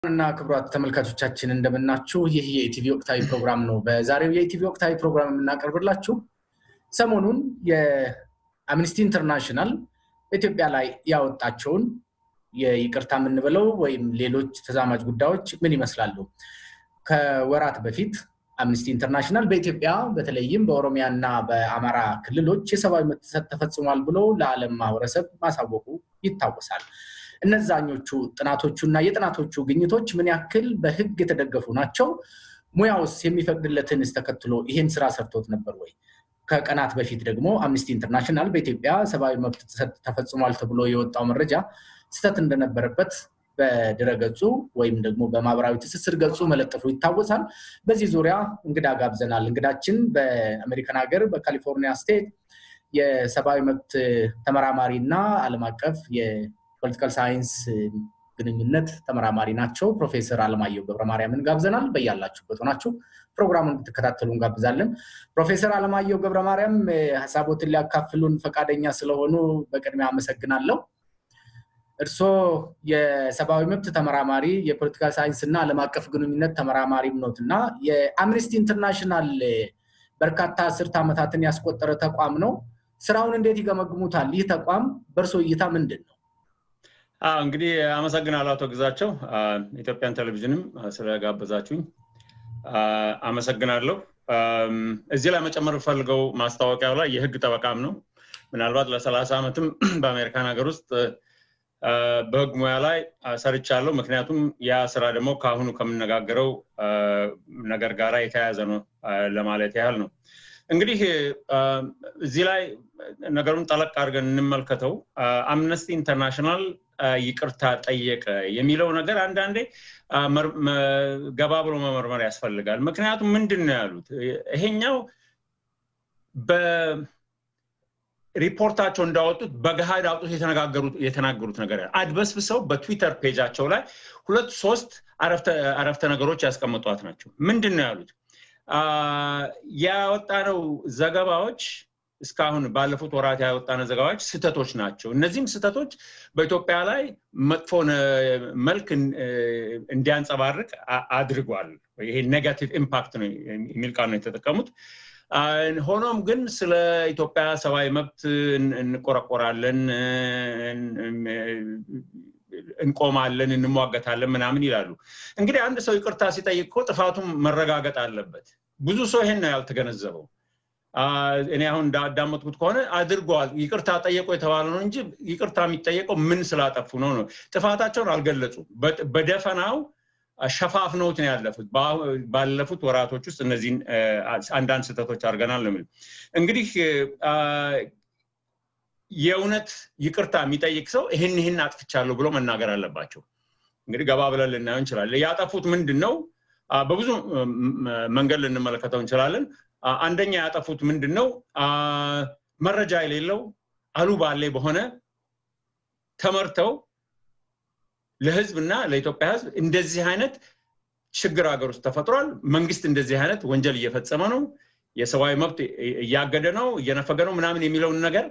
እና ክቡራት ተመልካቾቻችን እንደምናችሁ። ይህ የኢቲቪ ወቅታዊ ፕሮግራም ነው። በዛሬው የኢቲቪ ወቅታዊ ፕሮግራም የምናቀርብላችሁ ሰሞኑን የአምኒስቲ ኢንተርናሽናል በኢትዮጵያ ላይ ያወጣቸውን የይቅርታ የምንበለው ወይም ሌሎች ተዛማጅ ጉዳዮች ምን ይመስላሉ? ከወራት በፊት አምኒስቲ ኢንተርናሽናል በኢትዮጵያ በተለይም በኦሮሚያ እና በአማራ ክልሎች የሰብአዊ መብት ጥሰት ተፈጽሟል ብሎ ለዓለም ማህበረሰብ ማሳወቁ ይታወሳል። እነዛኞቹ ጥናቶቹ እና የጥናቶቹ ግኝቶች ምን ያክል በህግ የተደገፉ ናቸው? ሙያውስ የሚፈቅድለትንስ ተከትሎ ይህን ስራ ሰርቶት ነበር ወይ? ከቀናት በፊት ደግሞ አምኒስቲ ኢንተርናሽናል በኢትዮጵያ ሰብአዊ መብት ጥሰት ተፈጽሟል ተብሎ የወጣው መረጃ ስህተት እንደነበረበት በድረገጹ ወይም ደግሞ በማህበራዊ ትስስር ገጹ መለጠፉ ይታወሳል። በዚህ ዙሪያ እንግዳ ጋብዘናል። እንግዳችን በአሜሪካን ሀገር በካሊፎርኒያ ስቴት የሰብአዊ መብት ተመራማሪ እና ዓለም አቀፍ ፖለቲካል ሳይንስ ግንኙነት ተመራማሪ ናቸው። ፕሮፌሰር አለማየሁ ገብረማርያምን ጋብዘናል። በያላችሁበት ሆናችሁ ፕሮግራሙን እንድትከታተሉ እንጋብዛለን። ፕሮፌሰር አለማየሁ ገብረማርያም ሀሳቦትን ሊያካፍሉን ፈቃደኛ ስለሆኑ በቅድሚያ አመሰግናለሁ። እርስዎ የሰብአዊ መብት ተመራማሪ፣ የፖለቲካል ሳይንስ እና ዓለም አቀፍ ግንኙነት ተመራማሪም ኖት እና የአምነስቲ ኢንተርናሽናል በርካታ አስርት ዓመታትን ያስቆጠረ ተቋም ነው። ስራውን እንዴት ይገመግሙታል? ይህ ተቋም በእርስዎ እይታ ምንድን ነው? እንግዲህ አመሰግናለሁ አቶ ግዛቸው ኢትዮጵያን ቴሌቪዥንም ስለጋበዛችሁኝ አመሰግናለሁ። እዚህ ላይ መጨመር ፈልገው ማስታወቂያው ላይ የህግ ጠበቃም ነው። ምናልባት ለሰላሳ ዓመትም በአሜሪካን ሀገር ውስጥ በህግ ሙያ ላይ ሰርቻለሁ። ምክንያቱም ያ ስራ ደግሞ ከአሁኑ ከምነጋገረው ነገር ጋር የተያያዘ ነው ለማለት ያህል ነው። እንግዲህ እዚህ ላይ ነገሩን ጠለቅ አድርገን እንመልከተው። አምነስቲ ኢንተርናሽናል ይቅርታ ጠየቀ የሚለው ነገር አንዳንዴ ገባ ብሎ መመርመር ያስፈልጋል። ምክንያቱም ምንድን ነው ያሉት? ይሄኛው በሪፖርታቸው እንዳወጡት በገሃድ አውጡት የተናገሩት ነገር አድበስብሰው በትዊተር ፔጃቸው ላይ ሁለት ሶስት አረፍተ ነገሮች ያስቀምጧት ናቸው። ምንድን ነው ያሉት? ያወጣነው ዘገባዎች እስካሁን ባለፉት ወራት ያወጣነው ዘገባዎች ስህተቶች ናቸው። እነዚህም ስህተቶች በኢትዮጵያ ላይ መጥፎ መልክ እንዲያንጸባርቅ አድርጓል። ይሄ ኔጋቲቭ ኢምፓክት ነው የሚል ቃል ነው የተጠቀሙት። ሆኖም ግን ስለ ኢትዮጵያ ሰብአዊ መብት እንቆረቆራለን፣ እንቆማለን፣ እንሟገታለን ምናምን ይላሉ። እንግዲህ አንድ ሰው ይቅርታ ሲጠይቅ እኮ ጥፋቱም መረጋገጥ አለበት። ብዙ ሰው ይሄን ነው ያልተገነዘበው። እኔ አሁን እንዳዳመጥኩት ከሆነ አድርገዋል፣ ይቅርታ ጠየቁ የተባለ ነው እንጂ ይቅርታ የሚጠየቀው ምን ስላጠፉ ነው ነው። ጥፋታቸውን አልገለጹም። በደፈናው ሸፋፍነውት ነው ያለፉት። ባለፉት ወራቶች ውስጥ እነዚህን አንዳንድ ስህተቶች አድርገናል ነው እንግዲህ የእውነት ይቅርታ የሚጠይቅ ሰው ይህን ይህን አጥፍቻለሁ ብሎ መናገር አለባቸው። እንግዲህ ገባ ብለን ልናየው እንችላለን። ያጠፉት ምንድን ነው? በብዙ መንገድ ልንመለከተው እንችላለን። አንደኛ ያጠፉት ምንድን ነው? መረጃ የሌለው አሉባሌ በሆነ ተመርተው ለህዝብ እና ለኢትዮጵያ ህዝብ እንደዚህ አይነት ችግር ሀገር ውስጥ ተፈጥሯል፣ መንግስት እንደዚህ አይነት ወንጀል እየፈጸመ ነው፣ የሰብአዊ መብት እያገደ ነው፣ እየነፈገ ነው ምናምን የሚለውን ነገር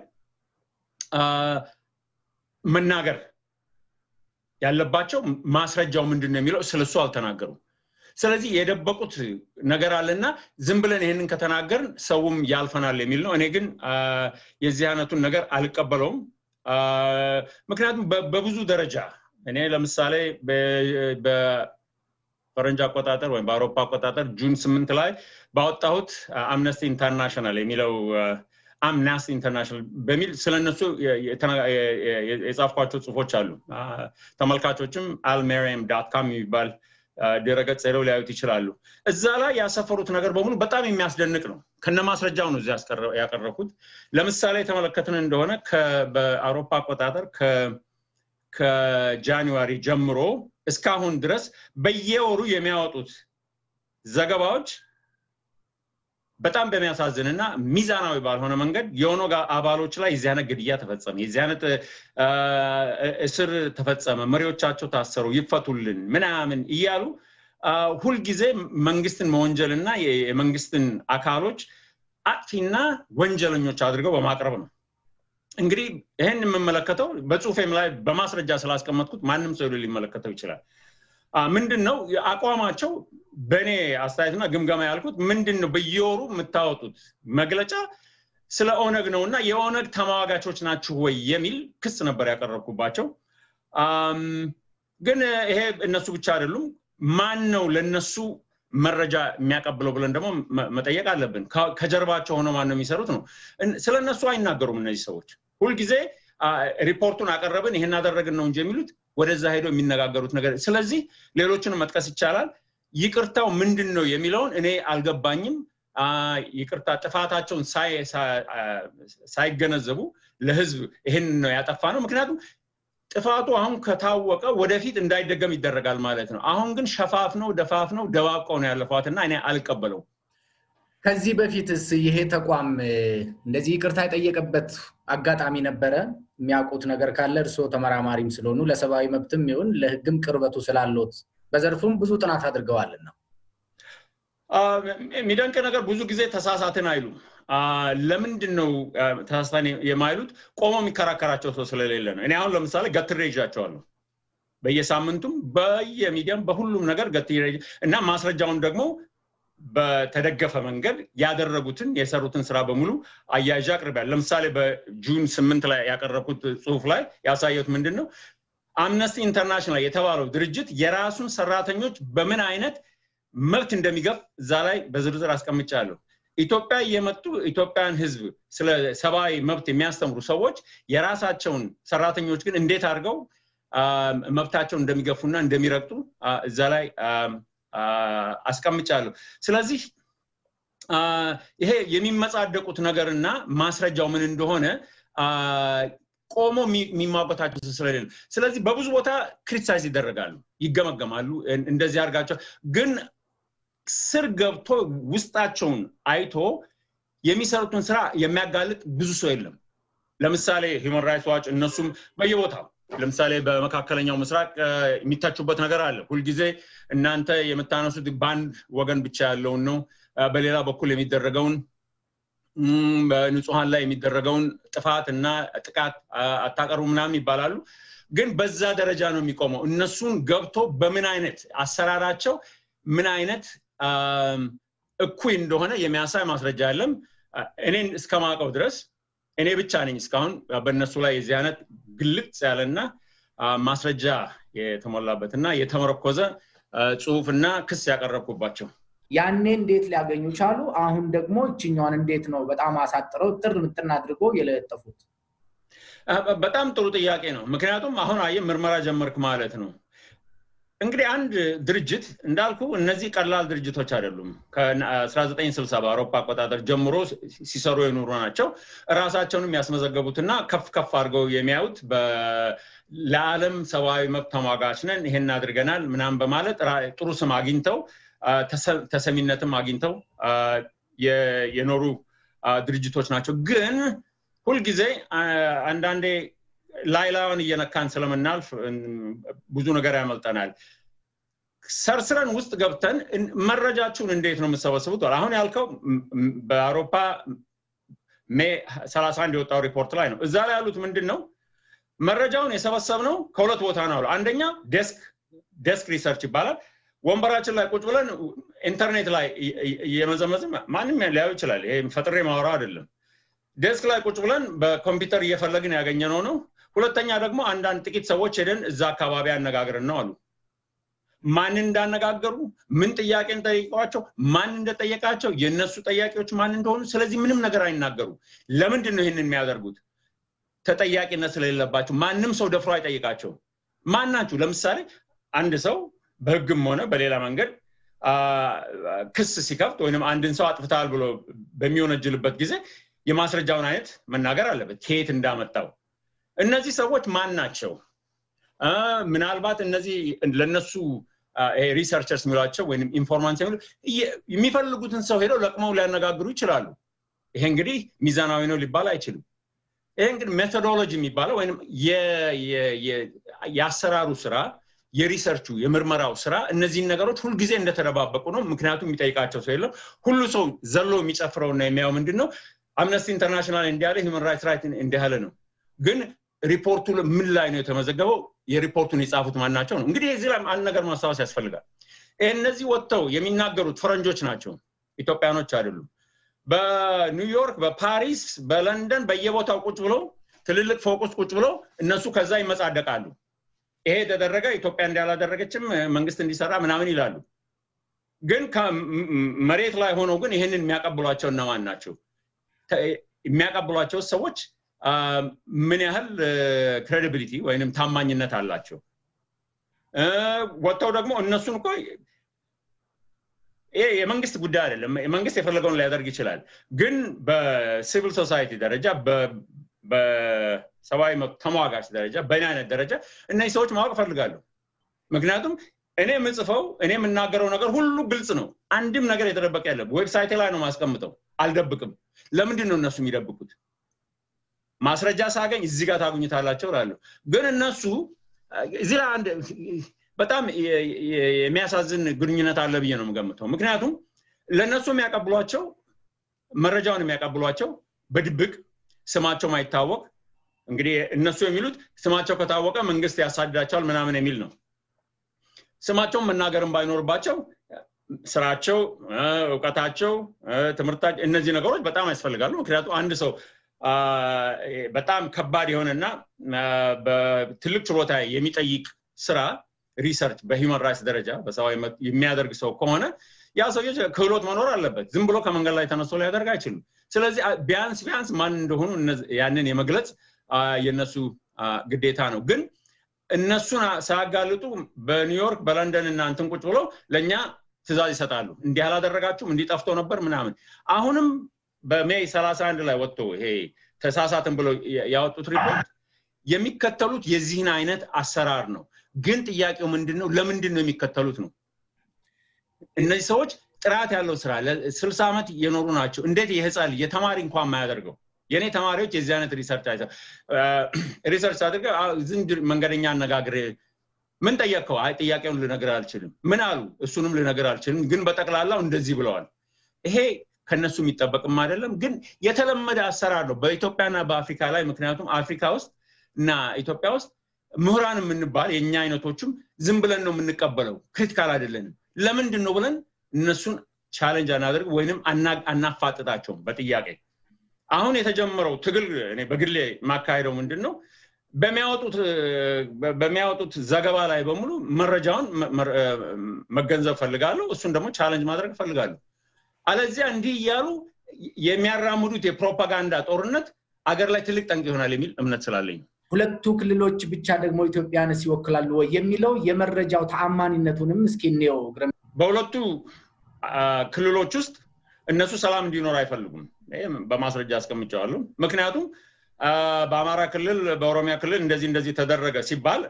መናገር ያለባቸው ማስረጃው ምንድን ነው የሚለው ስለሱ አልተናገሩም። ስለዚህ የደበቁት ነገር አለና ዝም ብለን ይህንን ከተናገርን ሰውም ያልፈናል የሚል ነው። እኔ ግን የዚህ አይነቱን ነገር አልቀበለውም። ምክንያቱም በብዙ ደረጃ እኔ ለምሳሌ በፈረንጅ አቆጣጠር ወይም በአውሮፓ አቆጣጠር ጁን ስምንት ላይ ባወጣሁት አምነስቲ ኢንተርናሽናል የሚለው አምናስቲ ኢንተርናሽናል በሚል ስለነሱ የጻፍኳቸው ጽሁፎች አሉ። ተመልካቾችም አልሜሪየም ዳት ካም የሚባል ድረገጽ ሄደው ሊያዩት ይችላሉ። እዛ ላይ ያሰፈሩት ነገር በሙሉ በጣም የሚያስደንቅ ነው። ከነ ማስረጃው ነው እዚያ ያቀረብኩት። ለምሳሌ የተመለከትን እንደሆነ በአውሮፓ አቆጣጠር ከጃንዋሪ ጀምሮ እስካሁን ድረስ በየወሩ የሚያወጡት ዘገባዎች በጣም በሚያሳዝን እና ሚዛናዊ ባልሆነ መንገድ የኦነግ አባሎች ላይ የዚህ አይነት ግድያ ተፈጸመ፣ የዚህ አይነት እስር ተፈጸመ፣ መሪዎቻቸው ታሰሩ፣ ይፈቱልን ምናምን እያሉ ሁልጊዜ መንግስትን መወንጀል እና የመንግስትን አካሎች አጥፊና ወንጀለኞች አድርገው በማቅረብ ነው። እንግዲህ ይህን የምመለከተው በጽሁፌም ላይ በማስረጃ ስላስቀመጥኩት ማንም ሰው ሊመለከተው ይችላል። ምንድን ነው አቋማቸው በእኔ አስተያየትና ግምገማ ያልኩት ምንድን ነው በየወሩ የምታወጡት መግለጫ ስለ ኦነግ ነው እና የኦነግ ተሟጋቾች ናችሁ ወይ የሚል ክስ ነበር ያቀረብኩባቸው ግን ይሄ እነሱ ብቻ አይደሉም ማን ነው ለነሱ መረጃ የሚያቀብለው ብለን ደግሞ መጠየቅ አለብን ከጀርባቸው ሆነው ማን ነው የሚሰሩት ነው ስለ እነሱ አይናገሩም እነዚህ ሰዎች ሁልጊዜ ሪፖርቱን አቀረብን ይሄን አደረግን ነው እንጂ የሚሉት ወደዛ ሄደው የሚነጋገሩት ነገር ስለዚህ ሌሎችን መጥቀስ ይቻላል ይቅርታው ምንድን ነው የሚለውን እኔ አልገባኝም ይቅርታ ጥፋታቸውን ሳይገነዘቡ ለህዝብ ይህን ነው ያጠፋ ነው ምክንያቱም ጥፋቱ አሁን ከታወቀ ወደፊት እንዳይደገም ይደረጋል ማለት ነው አሁን ግን ሸፋፍ ነው ደፋፍ ነው ደባብቀው ነው ያለፏት እና እኔ አልቀበለው ከዚህ በፊትስ ይሄ ተቋም እንደዚህ ይቅርታ የጠየቀበት አጋጣሚ ነበረ የሚያውቁት ነገር ካለ እርስዎ ተመራማሪም ስለሆኑ ለሰብአዊ መብትም ይሁን ለህግም ቅርበቱ ስላለት በዘርፉም ብዙ ጥናት አድርገዋልና የሚደንቅ ነገር ብዙ ጊዜ ተሳሳትን አይሉም ለምንድን ነው ተሳሳትን የማይሉት ቆሞ የሚከራከራቸው ሰው ስለሌለ ነው እኔ አሁን ለምሳሌ ገትሬ ይዣቸዋለሁ በየሳምንቱም በየሚዲያም በሁሉም ነገር ገትሬ እና ማስረጃውን ደግሞ በተደገፈ መንገድ ያደረጉትን የሰሩትን ስራ በሙሉ አያይዣ አቅርቢያል ለምሳሌ በጁን ስምንት ላይ ያቀረብኩት ጽሁፍ ላይ ያሳየት ምንድን ነው አምነስቲ ኢንተርናሽናል የተባለው ድርጅት የራሱን ሰራተኞች በምን አይነት መብት እንደሚገፍ እዛ ላይ በዝርዝር አስቀምጫለሁ ኢትዮጵያ የመጡ ኢትዮጵያን ህዝብ ስለ ሰብአዊ መብት የሚያስተምሩ ሰዎች የራሳቸውን ሰራተኞች ግን እንዴት አድርገው መብታቸውን እንደሚገፉና እንደሚረግጡ እዛ ላይ አስቀምጫለሁ ስለዚህ ይሄ የሚመጻደቁት ነገርና ማስረጃው ምን እንደሆነ ቆሞ የሚሟገታቸው ስለሌለ ስለዚህ በብዙ ቦታ ክሪቲሳይዝ ይደረጋሉ ይገመገማሉ እንደዚህ አድርጋቸው ግን ስር ገብቶ ውስጣቸውን አይቶ የሚሰሩትን ስራ የሚያጋልጥ ብዙ ሰው የለም ለምሳሌ ሂውማን ራይትስ ዋች እነሱም በየቦታው ለምሳሌ በመካከለኛው ምስራቅ የሚታቹበት ነገር አለ ሁልጊዜ እናንተ የምታነሱት በአንድ ወገን ብቻ ያለውን ነው በሌላ በኩል የሚደረገውን በንጹሀን ላይ የሚደረገውን ጥፋት እና ጥቃት አታቀርቡ ምናምን ይባላሉ ግን በዛ ደረጃ ነው የሚቆመው እነሱን ገብቶ በምን አይነት አሰራራቸው ምን አይነት እኩይ እንደሆነ የሚያሳይ ማስረጃ የለም እኔን እስከማውቀው ድረስ እኔ ብቻ ነኝ እስካሁን በእነሱ ላይ የዚህ አይነት ግልጽ ያለና ማስረጃ የተሞላበት እና የተመረኮዘ ጽሁፍና ክስ ያቀረብኩባቸው ያኔ እንዴት ሊያገኙ ቻሉ አሁን ደግሞ እችኛዋን እንዴት ነው በጣም አሳጥረው ጥር ምጥን አድርጎ የለጠፉት በጣም ጥሩ ጥያቄ ነው ምክንያቱም አሁን አየ ምርመራ ጀመርክ ማለት ነው እንግዲህ አንድ ድርጅት እንዳልኩ እነዚህ ቀላል ድርጅቶች አይደሉም ከ1960 በአውሮፓ አቆጣጠር ጀምሮ ሲሰሩ የኖሩ ናቸው ራሳቸውንም ያስመዘገቡትና ከፍ ከፍ አድርገው የሚያዩት ለዓለም ሰብአዊ መብት ተሟጋች ነን ይሄን አድርገናል ምናም በማለት ጥሩ ስም አግኝተው ተሰሚነትም አግኝተው የኖሩ ድርጅቶች ናቸው ግን ሁልጊዜ አንዳንዴ ላይላውን እየነካን ስለምናልፍ ብዙ ነገር ያመልጠናል ሰርስረን ውስጥ ገብተን መረጃችሁን እንዴት ነው የምሰበስቡት አሁን ያልከው በአውሮፓ ሜ 31 የወጣው ሪፖርት ላይ ነው እዛ ላይ ያሉት ምንድን ነው መረጃውን የሰበሰብ ነው ከሁለት ቦታ ነው አንደኛ ዴስክ ሪሰርች ይባላል ወንበራችን ላይ ቁጭ ብለን ኢንተርኔት ላይ እየመዘመዝም ማንም ሊያዩ ይችላል ይሄ ፈጥሬ ማወራ አይደለም ዴስክ ላይ ቁጭ ብለን በኮምፒውተር እየፈለግን ያገኘነው ነው ሁለተኛ ደግሞ አንዳንድ ጥቂት ሰዎች ሄደን እዛ አካባቢ አነጋግረን ነው አሉ ማንን እንዳነጋገሩ ምን ጥያቄ ጠይቀዋቸው ማን እንደጠየቃቸው የእነሱ ጠያቂዎች ማን እንደሆኑ ስለዚህ ምንም ነገር አይናገሩ ለምንድን ነው ይህንን የሚያደርጉት ተጠያቂነት ስለሌለባቸው ማንም ሰው ደፍሮ አይጠይቃቸውም ማን ናችሁ ለምሳሌ አንድ ሰው በህግም ሆነ በሌላ መንገድ ክስ ሲከፍት ወይም አንድን ሰው አጥፍታል ብሎ በሚወነጅልበት ጊዜ የማስረጃውን አይነት መናገር አለበት ከየት እንዳመጣው እነዚህ ሰዎች ማን ናቸው ምናልባት እነዚህ ለነሱ ሪሰርቸርስ የሚሏቸው ወይም ኢንፎርማንስ የሚፈልጉትን ሰው ሄደው ለቅመው ሊያነጋግሩ ይችላሉ ይሄ እንግዲህ ሚዛናዊ ነው ሊባል አይችልም ይሄ እንግዲህ ሜቶዶሎጂ የሚባለው ወይም የአሰራሩ ስራ የሪሰርቹ የምርመራው ስራ እነዚህን ነገሮች ሁልጊዜ እንደተደባበቁ ነው ምክንያቱም የሚጠይቃቸው ሰው የለም ሁሉ ሰው ዘሎ የሚጨፍረውና የሚያየው ምንድን ነው አምነስቲ ኢንተርናሽናል እንዲያለ ሂውመን ራይትስ ራይት እንዲያለ ነው ግን ሪፖርቱ ምን ላይ ነው የተመዘገበው? የሪፖርቱን የጻፉት ማናቸው ነው? እንግዲህ እዚህ ላይ አንድ ነገር ማስታወስ ያስፈልጋል። እነዚህ ወጥተው የሚናገሩት ፈረንጆች ናቸው፣ ኢትዮጵያኖች አይደሉም። በኒውዮርክ፣ በፓሪስ፣ በለንደን በየቦታው ቁጭ ብለው ትልልቅ ፎቅ ውስጥ ቁጭ ብለው እነሱ ከዛ ይመጻደቃሉ። ይሄ የተደረገ ኢትዮጵያ እንዳላደረገችም መንግስት እንዲሰራ ምናምን ይላሉ። ግን መሬት ላይ ሆነው ግን ይህንን የሚያቀብሏቸው እነማን ናቸው? የሚያቀብሏቸው ሰዎች ምን ያህል ክሬዲቢሊቲ ወይንም ታማኝነት አላቸው? ወጥተው ደግሞ እነሱን እኮ ይሄ የመንግስት ጉዳይ አይደለም። መንግስት የፈለገውን ሊያደርግ ይችላል። ግን በሲቪል ሶሳይቲ ደረጃ በሰብአዊ መብት ተሟጋች ደረጃ በእኔ አይነት ደረጃ እነዚህ ሰዎች ማወቅ እፈልጋለሁ። ምክንያቱም እኔ የምጽፈው እኔ የምናገረው ነገር ሁሉ ግልጽ ነው። አንድም ነገር የተደበቀ የለም። ዌብሳይቴ ላይ ነው ማስቀምጠው፣ አልደብቅም። ለምንድን ነው እነሱ የሚደብቁት? ማስረጃ ሳገኝ እዚህ ጋር ታጉኝታላቸው እላለሁ። ግን እነሱ እዚህ ላይ አንድ በጣም የሚያሳዝን ግንኙነት አለ ብዬ ነው የምገምተው። ምክንያቱም ለእነሱ የሚያቀብሏቸው መረጃውን የሚያቀብሏቸው በድብቅ ስማቸው ማይታወቅ እንግዲህ እነሱ የሚሉት ስማቸው ከታወቀ መንግስት ያሳድዳቸዋል ምናምን የሚል ነው። ስማቸውን መናገርን ባይኖርባቸው ስራቸው፣ እውቀታቸው፣ ትምህርታቸው እነዚህ ነገሮች በጣም ያስፈልጋሉ። ምክንያቱም አንድ ሰው በጣም ከባድ የሆነና በትልቅ ችሎታ የሚጠይቅ ስራ ሪሰርች በሂውማን ራይትስ ደረጃ በሰብአዊ መብት የሚያደርግ ሰው ከሆነ ያ ሰውዬ ክህሎት መኖር አለበት። ዝም ብሎ ከመንገድ ላይ ተነስቶ ሊያደርግ አይችልም። ስለዚህ ቢያንስ ቢያንስ ማን እንደሆኑ ያንን የመግለጽ የነሱ ግዴታ ነው። ግን እነሱን ሳያጋልጡ በኒውዮርክ በለንደን እና እንትን ቁጭ ብለው ለእኛ ትእዛዝ ይሰጣሉ። እንዲህ አላደረጋችሁም፣ እንዲህ ጠፍቶ ነበር ምናምን። አሁንም በሜይ ሰላሳ አንድ ላይ ወጥቶ ይሄ ተሳሳትን ብለው ያወጡት ሪፖርት የሚከተሉት የዚህን አይነት አሰራር ነው። ግን ጥያቄው ምንድን ነው? ለምንድን ነው የሚከተሉት ነው? እነዚህ ሰዎች ጥራት ያለው ስራ ለስልሳ ዓመት የኖሩ ናቸው። እንዴት የህፃን የተማሪ እንኳን የማያደርገው የእኔ ተማሪዎች የዚህ አይነት ሪሰርች ሪሰርች አድርገ ዝንድ መንገደኛ አነጋግር ምን ጠየቅከው? አይ ጥያቄውን ልነግር አልችልም። ምን አሉ? እሱንም ልነግር አልችልም። ግን በጠቅላላው እንደዚህ ብለዋል። ይሄ ከነሱ የሚጠበቅም አይደለም፣ ግን የተለመደ አሰራር ነው በኢትዮጵያና በአፍሪካ ላይ። ምክንያቱም አፍሪካ ውስጥ እና ኢትዮጵያ ውስጥ ምሁራን የምንባል የእኛ አይነቶችም ዝም ብለን ነው የምንቀበለው፣ ክሪቲካል አይደለንም። ለምንድን ነው ብለን እነሱን ቻለንጅ አናደርግ ወይንም አናፋጥጣቸውም በጥያቄ አሁን የተጀመረው ትግል እኔ በግሌ የማካሄደው ምንድን ነው በሚያወጡት ዘገባ ላይ በሙሉ መረጃውን መገንዘብ ፈልጋለሁ። እሱን ደግሞ ቻለንጅ ማድረግ ፈልጋለሁ። አለዚያ እንዲህ እያሉ የሚያራምዱት የፕሮፓጋንዳ ጦርነት አገር ላይ ትልቅ ጠንቅ ይሆናል የሚል እምነት ስላለኝ ሁለቱ ክልሎች ብቻ ደግሞ ኢትዮጵያንስ ይወክላሉ ወይ የሚለው የመረጃው ተአማኒነቱንም እስኪ እንየው። በሁለቱ ክልሎች ውስጥ እነሱ ሰላም እንዲኖር አይፈልጉም። በማስረጃ አስቀምጨዋለሁ። ምክንያቱም በአማራ ክልል፣ በኦሮሚያ ክልል እንደዚህ እንደዚህ ተደረገ ሲባል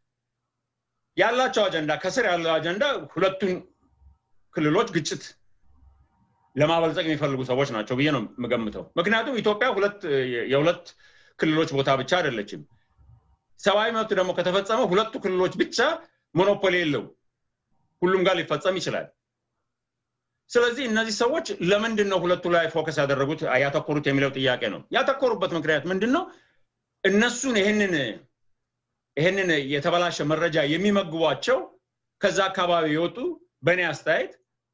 ያላቸው አጀንዳ ከስር ያለው አጀንዳ ሁለቱን ክልሎች ግጭት ለማበልጸግ የሚፈልጉ ሰዎች ናቸው ብዬ ነው የምገምተው። ምክንያቱም ኢትዮጵያ ሁለት የሁለት ክልሎች ቦታ ብቻ አይደለችም። ሰብአዊ መብት ደግሞ ከተፈጸመ ሁለቱ ክልሎች ብቻ ሞኖፖሊ የለው፣ ሁሉም ጋር ሊፈጸም ይችላል። ስለዚህ እነዚህ ሰዎች ለምንድን ነው ሁለቱ ላይ ፎከስ ያደረጉት ያተኮሩት የሚለው ጥያቄ ነው። ያተኮሩበት ምክንያት ምንድን ነው? እነሱን ይህንን ይህንን የተበላሸ መረጃ የሚመግቧቸው ከዛ አካባቢ የወጡ በእኔ አስተያየት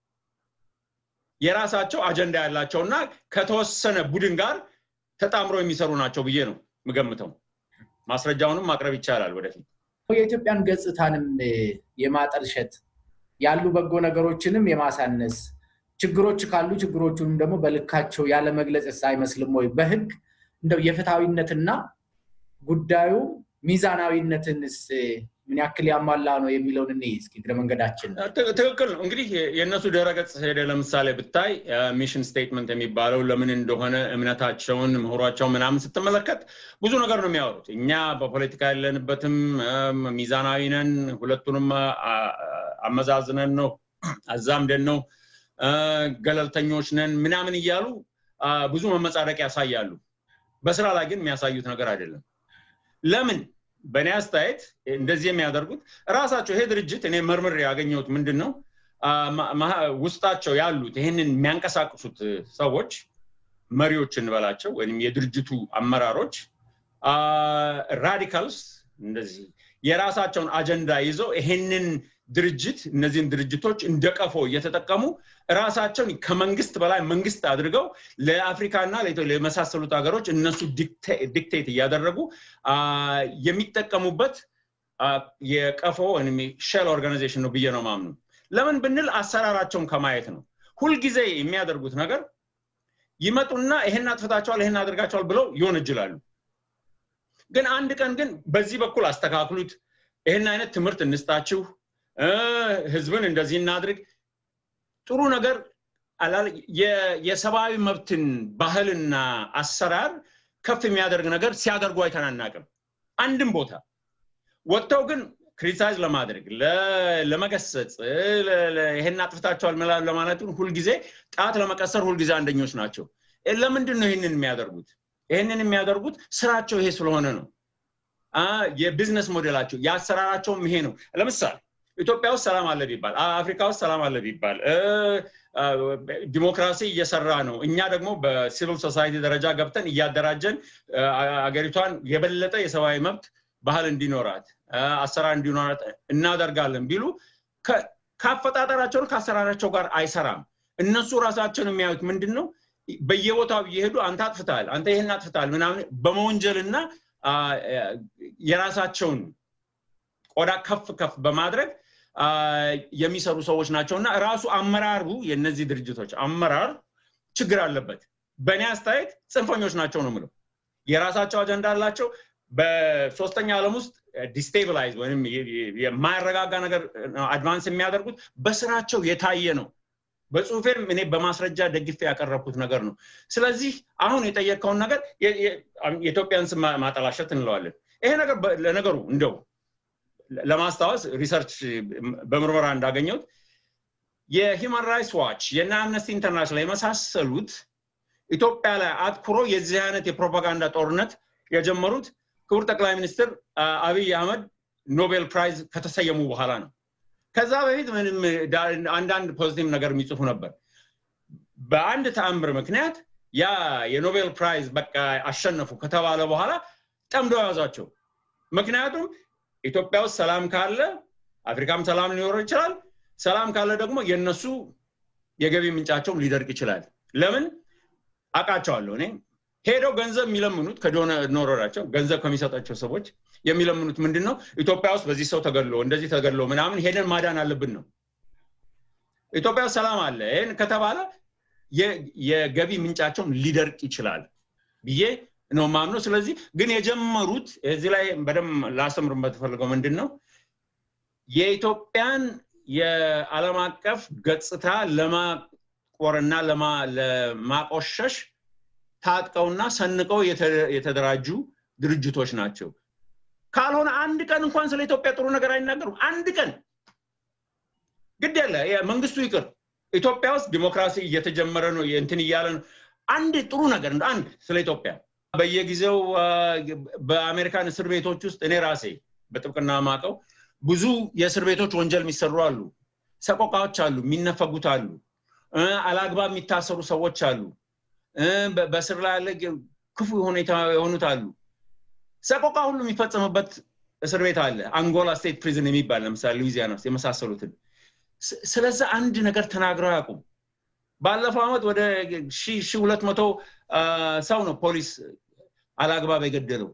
የራሳቸው አጀንዳ ያላቸውና ከተወሰነ ቡድን ጋር ተጣምሮ የሚሰሩ ናቸው ብዬ ነው የምገምተው። ማስረጃውንም ማቅረብ ይቻላል ወደፊት። የኢትዮጵያን ገጽታንም የማጠልሸት ያሉ በጎ ነገሮችንም የማሳነስ ችግሮች ካሉ ችግሮቹንም ደግሞ በልካቸው ያለ መግለጽ አይመስልም ወይ? በህግ እንደው የፍትሐዊነትና ጉዳዩ ሚዛናዊነትንስ ምን ያክል ያሟላ ነው የሚለውን እኔ እስኪ እግረ መንገዳችን። ትክክል ነው። እንግዲህ የእነሱ ድረገጽ ሄደ ለምሳሌ ብታይ ሚሽን ስቴትመንት የሚባለው ለምን እንደሆነ እምነታቸውን፣ ምሁሯቸው ምናምን ስትመለከት ብዙ ነገር ነው የሚያወሩት። እኛ በፖለቲካ ያለንበትም ሚዛናዊ ነን፣ ሁለቱንም አመዛዝነን ነው አዛምደን ነው ገለልተኞች ነን ምናምን እያሉ ብዙ መመጻደቅ ያሳያሉ። በስራ ላይ ግን የሚያሳዩት ነገር አይደለም። ለምን በእኔ አስተያየት እንደዚህ የሚያደርጉት እራሳቸው ይሄ ድርጅት እኔ መርምር ያገኘሁት ምንድን ነው ውስጣቸው ያሉት ይህንን የሚያንቀሳቅሱት ሰዎች መሪዎች እንበላቸው ወይም የድርጅቱ አመራሮች ራዲካልስ እንደዚህ የራሳቸውን አጀንዳ ይዘው ይሄንን ድርጅት እነዚህን ድርጅቶች እንደ ቀፎ እየተጠቀሙ ራሳቸውን ከመንግስት በላይ መንግስት አድርገው ለአፍሪካና ለመሳሰሉት ሀገሮች እነሱ ዲክቴት እያደረጉ የሚጠቀሙበት የቀፎ ወይም ሼል ኦርጋናይዜሽን ነው ብዬ ነው ማምኑ። ለምን ብንል አሰራራቸውን ከማየት ነው። ሁልጊዜ የሚያደርጉት ነገር ይመጡና ይሄን አጥፍታቸዋል፣ ይሄን አድርጋቸዋል ብለው ይወነጅላሉ። ግን አንድ ቀን ግን በዚህ በኩል አስተካክሉት፣ ይህን አይነት ትምህርት እንስጣችሁ፣ ህዝብን እንደዚህ እናድርግ፣ ጥሩ ነገር የሰብአዊ መብትን ባህልና አሰራር ከፍ የሚያደርግ ነገር ሲያደርጉ አይተናናቅም። አንድም ቦታ ወጥተው ግን ክሪቲሳይዝ ለማድረግ ለመገሰጽ ይሄን አጥፍታቸዋል ለማለት ሁልጊዜ ጣት ለመቀሰር ሁልጊዜ አንደኞች ናቸው። ለምንድን ነው ይህንን የሚያደርጉት? ይህንን የሚያደርጉት ስራቸው ይሄ ስለሆነ ነው። የቢዝነስ ሞዴላቸው የአሰራራቸውም ይሄ ነው። ለምሳሌ ኢትዮጵያ ውስጥ ሰላም አለ ቢባል፣ አፍሪካ ውስጥ ሰላም አለ ቢባል፣ ዲሞክራሲ እየሰራ ነው። እኛ ደግሞ በሲቪል ሶሳይቲ ደረጃ ገብተን እያደራጀን አገሪቷን የበለጠ የሰብአዊ መብት ባህል እንዲኖራት አሰራር እንዲኖራት እናደርጋለን ቢሉ ከአፈጣጠራቸውን ከአሰራራቸው ጋር አይሰራም። እነሱ ራሳቸውን የሚያዩት ምንድን ነው? በየቦታው እየሄዱ አንተ አጥፍተሃል፣ አንተ ይህን አጥፍተሃል ምናምን በመወንጀልና የራሳቸውን ቆዳ ከፍ ከፍ በማድረግ የሚሰሩ ሰዎች ናቸው እና ራሱ አመራሩ የእነዚህ ድርጅቶች አመራር ችግር አለበት። በእኔ አስተያየት ጽንፈኞች ናቸው ነው የምለው። የራሳቸው አጀንዳ አላቸው። በሶስተኛ ዓለም ውስጥ ዲስቴብላይዝ ወይም የማያረጋጋ ነገር አድቫንስ የሚያደርጉት በስራቸው የታየ ነው። በጽሁፌም እኔ በማስረጃ ደግፌ ያቀረብኩት ነገር ነው። ስለዚህ አሁን የጠየቀውን ነገር የኢትዮጵያን ስም ማጠላሸት እንለዋለን። ይሄ ነገር ለነገሩ እንደው ለማስታወስ ሪሰርች በምርመራ እንዳገኘሁት የሂውማን ራይትስ ዋች የና አምነስቲ ኢንተርናሽናል የመሳሰሉት ኢትዮጵያ ላይ አትኩሮ የዚህ አይነት የፕሮፓጋንዳ ጦርነት የጀመሩት ክቡር ጠቅላይ ሚኒስትር አብይ አህመድ ኖቤል ፕራይዝ ከተሰየሙ በኋላ ነው። ከዛ በፊት ምንም አንዳንድ ፖዚቲቭ ነገር የሚጽፉ ነበር። በአንድ ተአምር ምክንያት ያ የኖቤል ፕራይዝ በቃ አሸነፉ ከተባለ በኋላ ጠምደው ያዟቸው። ምክንያቱም ኢትዮጵያ ውስጥ ሰላም ካለ አፍሪካም ሰላም ሊኖረው ይችላል። ሰላም ካለ ደግሞ የነሱ የገቢ ምንጫቸውም ሊደርቅ ይችላል። ለምን አውቃቸዋለሁ እኔ ሄደው ገንዘብ የሚለምኑት ከዶኖራቸው ገንዘብ ከሚሰጣቸው ሰዎች የሚለምኑት ምንድን ነው? ኢትዮጵያ ውስጥ በዚህ ሰው ተገሎ እንደዚህ ተገሎ ምናምን ሄደን ማዳን አለብን ነው። ኢትዮጵያ ውስጥ ሰላም አለ ይህን ከተባለ የገቢ ምንጫቸውም ሊደርቅ ይችላል ብዬ ነው ማምነው። ስለዚህ ግን የጀመሩት እዚህ ላይ በደንብ ላስተምር በተፈልገው ምንድን ነው የኢትዮጵያን የዓለም አቀፍ ገጽታ ለማቆርና ለማቆሸሽ ታጥቀውና ሰንቀው የተደራጁ ድርጅቶች ናቸው። ካልሆነ አንድ ቀን እንኳን ስለ ኢትዮጵያ ጥሩ ነገር አይናገሩም። አንድ ቀን ግድ ያለ መንግስቱ ይቅር፣ ኢትዮጵያ ውስጥ ዲሞክራሲ እየተጀመረ ነው እንትን እያለ ነው። አንድ ጥሩ ነገር አንድ ስለ ኢትዮጵያ በየጊዜው በአሜሪካን እስር ቤቶች ውስጥ እኔ ራሴ በጥብቅና ማቀው ብዙ የእስር ቤቶች ወንጀል የሚሰሩ አሉ፣ ሰቆቃዎች አሉ፣ የሚነፈጉት አሉ፣ አላግባብ የሚታሰሩ ሰዎች አሉ፣ በስር ላይ ያለ ክፉ ሁኔታ የሆኑት አሉ። ሰቆቃ ሁሉ የሚፈጸምበት እስር ቤት አለ። አንጎላ ስቴት ፕሪዝን የሚባል ለምሳሌ ሉዊዚያና ውስጥ የመሳሰሉትን። ስለዛ አንድ ነገር ተናግረው አያውቁም። ባለፈው ዓመት ወደ ሺ ሁለት መቶ ሰው ነው ፖሊስ አላግባብ የገደለው።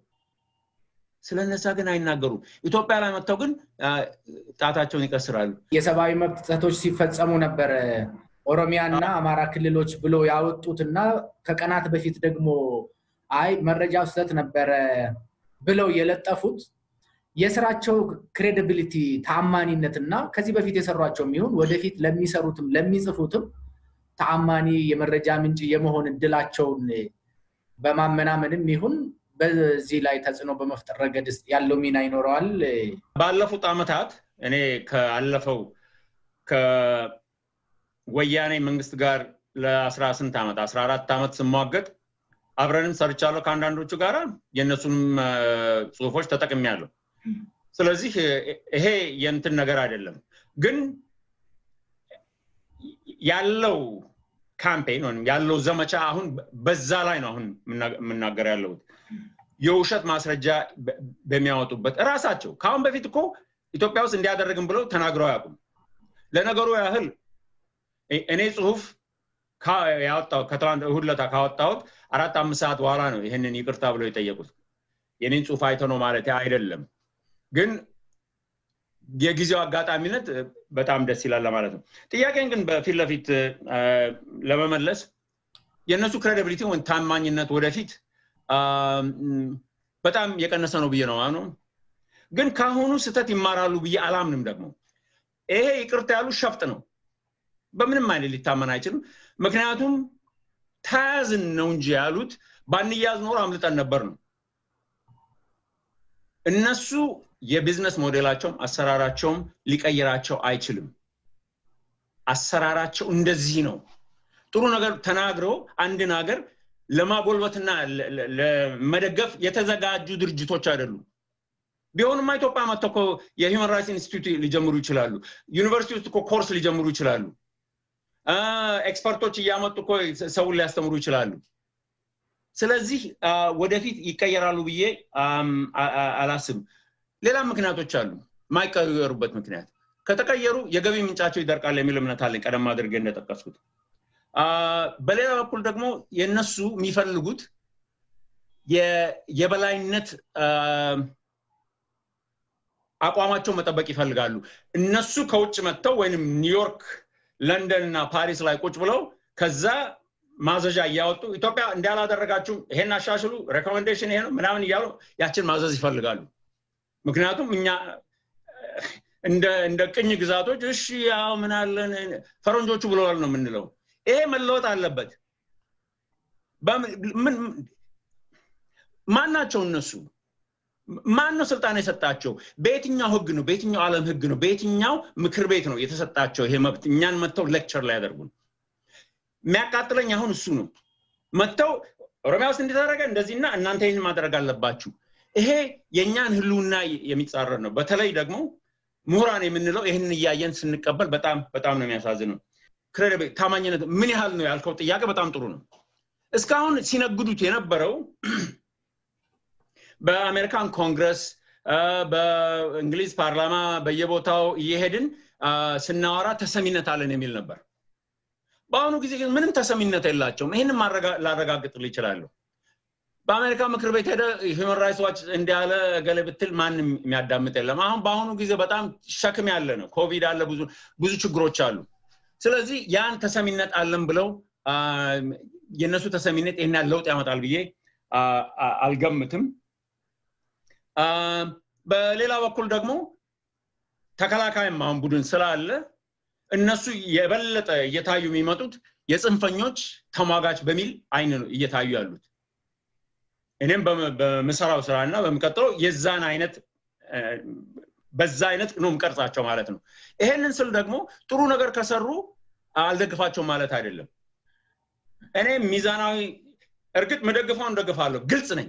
ስለነዛ ግን አይናገሩም። ኢትዮጵያ ላይ መጥተው ግን ጣታቸውን ይቀስራሉ። የሰብአዊ መብት ጥሰቶች ሲፈጸሙ ነበር ኦሮሚያና አማራ ክልሎች ብሎ ያወጡትና ከቀናት በፊት ደግሞ አይ መረጃው ስህተት ነበረ ብለው የለጠፉት የስራቸው ክሬዲቢሊቲ ተአማኒነትና ከዚህ በፊት የሰሯቸው የሚሆን ወደፊት ለሚሰሩትም ለሚጽፉትም ተአማኒ የመረጃ ምንጭ የመሆን እድላቸውን በማመናመንም ይሁን በዚህ ላይ ተጽዕኖ በመፍጠር ረገድ ያለው ሚና ይኖረዋል። ባለፉት ዓመታት እኔ ካለፈው ከወያኔ መንግስት ጋር ለአስራ ስንት ዓመት አስራ አራት ዓመት ስሟገጥ አብረንም ሰርቻለሁ ከአንዳንዶቹ ጋር የእነሱንም ጽሁፎች ተጠቅሜያለሁ። ስለዚህ ይሄ የንትን ነገር አይደለም። ግን ያለው ካምፔን ወይም ያለው ዘመቻ አሁን በዛ ላይ ነው አሁን የምናገር ያለሁት። የውሸት ማስረጃ በሚያወጡበት እራሳቸው ከአሁን በፊት እኮ ኢትዮጵያ ውስጥ እንዲያደረግም ብለው ተናግረው አያውቁም። ለነገሩ ያህል እኔ ጽሁፍ ያወጣው ከትላንት እሑድ ዕለት ካወጣሁት አራት አምስት ሰዓት በኋላ ነው ይህንን ይቅርታ ብለው የጠየቁት። የኔን ጽሁፍ አይተ ነው ማለት አይደለም፣ ግን የጊዜው አጋጣሚነት በጣም ደስ ይላል ለማለት ነው። ጥያቄን ግን በፊት ለፊት ለመመለስ የእነሱ ክሬዲቢሊቲ ወይም ታማኝነት ወደፊት በጣም የቀነሰ ነው ብዬ ነው ነው ግን ከአሁኑ ስህተት ይማራሉ ብዬ አላምንም። ደግሞ ይሄ ይቅርታ ያሉ ሸፍጥ ነው። በምንም አይነት ሊታመን አይችልም። ምክንያቱም ተያዝን ነው እንጂ ያሉት ባንያዝ ኖሮ አምልጠን ነበር ነው። እነሱ የቢዝነስ ሞዴላቸውም አሰራራቸውም ሊቀይራቸው አይችልም። አሰራራቸው እንደዚህ ነው። ጥሩ ነገር ተናግረው አንድን ሀገር ለማጎልበትና ለመደገፍ የተዘጋጁ ድርጅቶች አይደሉም። ቢሆንማ ኢትዮጵያ መጥተው እኮ የሂውማን ራይትስ ኢንስቲትዩት ሊጀምሩ ይችላሉ። ዩኒቨርሲቲ ውስጥ እኮ ኮርስ ሊጀምሩ ይችላሉ። ኤክስፐርቶች እያመጡ እኮ ሰውን ሊያስተምሩ ይችላሉ። ስለዚህ ወደፊት ይቀየራሉ ብዬ አላስብም። ሌላ ምክንያቶች አሉ። የማይቀየሩበት ምክንያት ከተቀየሩ የገቢ ምንጫቸው ይደርቃል የሚል እምነት አለኝ፣ ቀደም አድርጌ እንደጠቀስኩት። በሌላ በኩል ደግሞ የእነሱ የሚፈልጉት የበላይነት አቋማቸው መጠበቅ ይፈልጋሉ። እነሱ ከውጭ መጥተው ወይም ኒውዮርክ፣ ለንደን እና ፓሪስ ላይ ቁጭ ብለው ከዛ ማዘዣ እያወጡ ኢትዮጵያ እንዳላደረጋችሁ ይሄን አሻሽሉ፣ ሬኮሜንዴሽን ይሄ ነው ምናምን እያሉ ያችን ማዘዝ ይፈልጋሉ። ምክንያቱም እኛ እንደ ቅኝ ግዛቶች እሺ ያው ምናለን ፈረንጆቹ ብለዋል ነው የምንለው። ይሄ መለወጥ አለበት። ማን ናቸው እነሱ? ማን ነው ስልጣን የሰጣቸው? በየትኛው ህግ ነው? በየትኛው ዓለም ህግ ነው? በየትኛው ምክር ቤት ነው የተሰጣቸው ይሄ መብት? እኛን መጥተው ሌክቸር ላይ ያደርጉን። የሚያቃጥለኝ አሁን እሱ ነው። መጥተው ኦሮሚያ ውስጥ እንደተደረገ እንደዚህና እናንተ ይህን ማድረግ አለባችሁ። ይሄ የእኛን ህልውና የሚጻረር ነው። በተለይ ደግሞ ምሁራን የምንለው ይህንን እያየን ስንቀበል በጣም በጣም ነው የሚያሳዝነው። ክሬዲብል ታማኝነት ምን ያህል ነው ያልከው ጥያቄ በጣም ጥሩ ነው። እስካሁን ሲነግዱት የነበረው በአሜሪካን ኮንግረስ፣ በእንግሊዝ ፓርላማ በየቦታው እየሄድን ስናወራ ተሰሚነት አለን የሚል ነበር። በአሁኑ ጊዜ ግን ምንም ተሰሚነት የላቸውም። ይህንን ላረጋግጥል ይችላለሁ። በአሜሪካ ምክር ቤት ሄደ ሂውማን ራይትስ ዋች እንዲያለ ገለ ብትል ማንም የሚያዳምጥ የለም። አሁን በአሁኑ ጊዜ በጣም ሸክም ያለ ነው። ኮቪድ አለ፣ ብዙ ብዙ ችግሮች አሉ። ስለዚህ ያን ተሰሚነት አለን ብለው የእነሱ ተሰሚነት ይህን ያህል ለውጥ ያመጣል ብዬ አልገምትም። በሌላ በኩል ደግሞ ተከላካይም አሁን ቡድን ስላለ እነሱ የበለጠ እየታዩ የሚመጡት የጽንፈኞች ተሟጋች በሚል አይን ነው እየታዩ ያሉት። እኔም በምሰራው ስራ እና በሚቀጥለው የዛን አይነት በዛ አይነት ነው የምቀርጻቸው ማለት ነው። ይሄንን ስል ደግሞ ጥሩ ነገር ከሰሩ አልደግፋቸው ማለት አይደለም። እኔ ሚዛናዊ እርግጥ መደግፈውን ደግፋለሁ፣ ግልጽ ነኝ።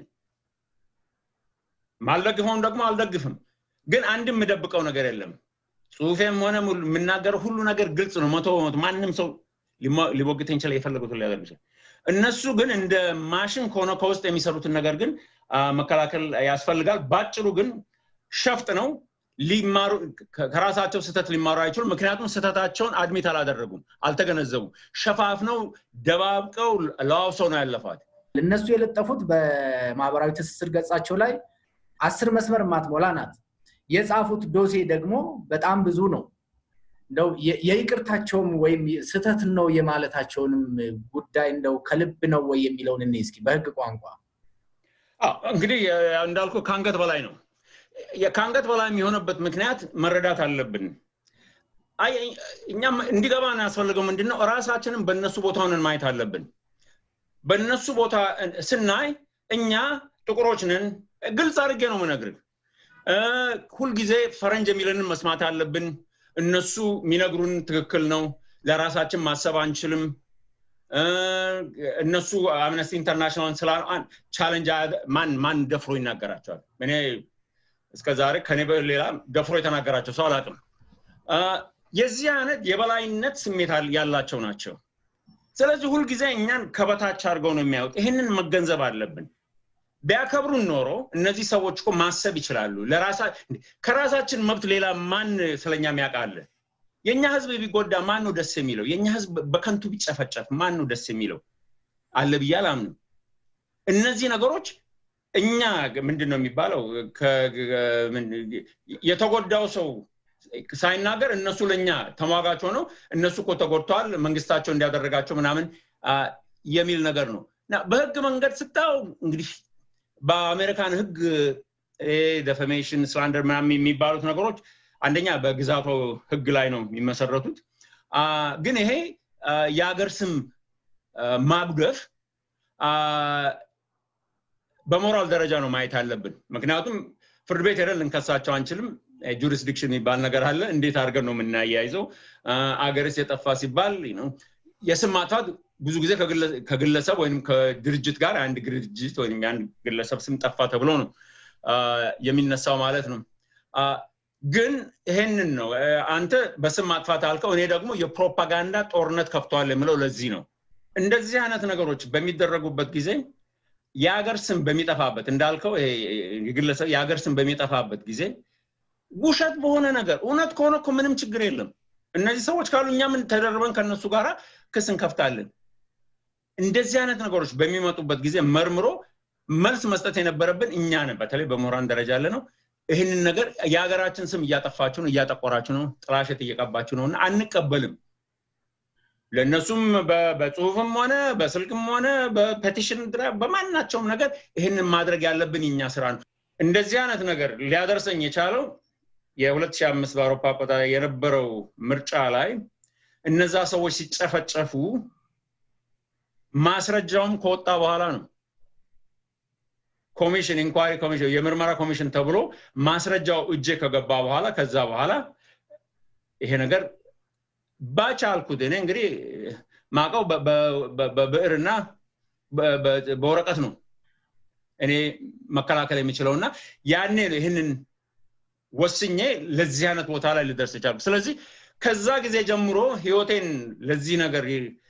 ማልደግፈውን ደግሞ አልደግፍም። ግን አንድም የምደብቀው ነገር የለም። ጽሁፌም ሆነ የምናገረው ሁሉ ነገር ግልጽ ነው። መቶ በመቶ ማንም ሰው ሊሞግተኝ ይችላል፣ የፈለጉትን ሊያደርግ ይችላል። እነሱ ግን እንደ ማሽን ከሆነ ከውስጥ የሚሰሩትን ነገር ግን መከላከል ያስፈልጋል። ባጭሩ ግን ሸፍጥ ነው። ሊማሩ ከራሳቸው ስህተት ሊማሩ አይችሉም። ምክንያቱም ስህተታቸውን አድሚት አላደረጉም፣ አልተገነዘቡም። ሸፋፍነው ደባብቀው ለዋውሰው ነው ያለፋት። እነሱ የለጠፉት በማህበራዊ ትስስር ገጻቸው ላይ አስር መስመር ማትሞላ ናት። የጻፉት ዶሴ ደግሞ በጣም ብዙ ነው። እንደው የይቅርታቸውም ወይም ስህተት ነው የማለታቸውንም ጉዳይ እንደው ከልብ ነው ወይ የሚለውን እኔ እስኪ በህግ ቋንቋ እንግዲህ እንዳልኩ ከአንገት በላይ ነው። ከአንገት በላይ የሚሆነበት ምክንያት መረዳት አለብን። እኛም እንዲገባን ያስፈልገው ምንድን ነው? እራሳችንን በእነሱ ቦታ ሆነን ማየት አለብን። በእነሱ ቦታ ስናይ እኛ ጥቁሮች ነን። ግልጽ አድርጌ ነው የምነግርህ። ሁልጊዜ ፈረንጅ የሚለንን መስማት አለብን። እነሱ የሚነግሩን ትክክል ነው። ለራሳችን ማሰብ አንችልም። እነሱ አምነስቲ ኢንተርናሽናል ስላ ቻለንጅ ማን ማን ደፍሮ ይናገራቸዋል? እኔ እስከ ዛሬ ከኔ ሌላ ደፍሮ የተናገራቸው ሰው አላውቅም። የዚህ አይነት የበላይነት ስሜት ያላቸው ናቸው። ስለዚህ ሁልጊዜ እኛን ከበታች አድርገው ነው የሚያዩት። ይህንን መገንዘብ አለብን። ቢያከብሩን ኖሮ እነዚህ ሰዎች እኮ ማሰብ ይችላሉ። ከራሳችን መብት ሌላ ማን ስለኛ የሚያውቃለ? የእኛ ህዝብ ቢጎዳ ማን ነው ደስ የሚለው? የእኛ ህዝብ በከንቱ ቢጨፈጨፍ ማን ነው ደስ የሚለው? አለ ብዬ አላምንም። እነዚህ ነገሮች እኛ ምንድን ነው የሚባለው የተጎዳው ሰው ሳይናገር እነሱ ለእኛ ተሟጋች ሆነው እነሱ እኮ ተጎድተዋል መንግስታቸው እንዲያደረጋቸው ምናምን የሚል ነገር ነው እና በህግ መንገድ ስታው እንግዲህ በአሜሪካን ህግ ደፈሜሽን ስላንደር ምናምን የሚባሉት ነገሮች አንደኛ በግዛቱ ህግ ላይ ነው የሚመሰረቱት ግን ይሄ የሀገር ስም ማጉደፍ በሞራል ደረጃ ነው ማየት አለብን ምክንያቱም ፍርድ ቤት ሄደን ልንከሳቸው አንችልም ጁሪስዲክሽን የሚባል ነገር አለ እንዴት አድርገን ነው የምናያይዘው አገርስ የጠፋ ሲባል የስም ማጥፋት ብዙ ጊዜ ከግለሰብ ወይም ከድርጅት ጋር አንድ ድርጅት ወይም የአንድ ግለሰብ ስም ጠፋ ተብሎ ነው የሚነሳው ማለት ነው ግን ይሄንን ነው አንተ በስም ማጥፋት አልከው እኔ ደግሞ የፕሮፓጋንዳ ጦርነት ከፍተዋል የምለው ለዚህ ነው እንደዚህ አይነት ነገሮች በሚደረጉበት ጊዜ የሀገር ስም በሚጠፋበት እንዳልከው ግለሰብ የሀገር ስም በሚጠፋበት ጊዜ ውሸት በሆነ ነገር እውነት ከሆነ እኮ ምንም ችግር የለም እነዚህ ሰዎች ካሉ እኛ ምን ተደርበን ከነሱ ጋር ክስ እንከፍታለን እንደዚህ አይነት ነገሮች በሚመጡበት ጊዜ መርምሮ መልስ መስጠት የነበረብን እኛ ነን በተለይ በምሁራን ደረጃ ያለ ነው ይህንን ነገር የሀገራችን ስም እያጠፋችሁ ነው እያጠቆራችሁ ነው ጥላሸት እየቀባችሁ ነው እና አንቀበልም ለእነሱም በጽሁፍም ሆነ በስልክም ሆነ በፔቲሽን በማናቸውም ነገር ይህንን ማድረግ ያለብን የኛ ስራ ነው እንደዚህ አይነት ነገር ሊያደርሰኝ የቻለው የ2005 በአውሮፓ ቆጣ የነበረው ምርጫ ላይ እነዛ ሰዎች ሲጨፈጨፉ ማስረጃውም ከወጣ በኋላ ነው ኮሚሽን ኢንኳሪ ኮሚሽን የምርመራ ኮሚሽን ተብሎ ማስረጃው እጄ ከገባ በኋላ ከዛ በኋላ ይሄ ነገር ባቻልኩት እኔ እንግዲህ ማቀው በብዕርና በወረቀት ነው እኔ መከላከል የሚችለው እና ያኔ ነው ይህንን ወስኜ ለዚህ አይነት ቦታ ላይ ልደርስ ቻልኩ ስለዚህ ከዛ ጊዜ ጀምሮ ህይወቴን ለዚህ ነገር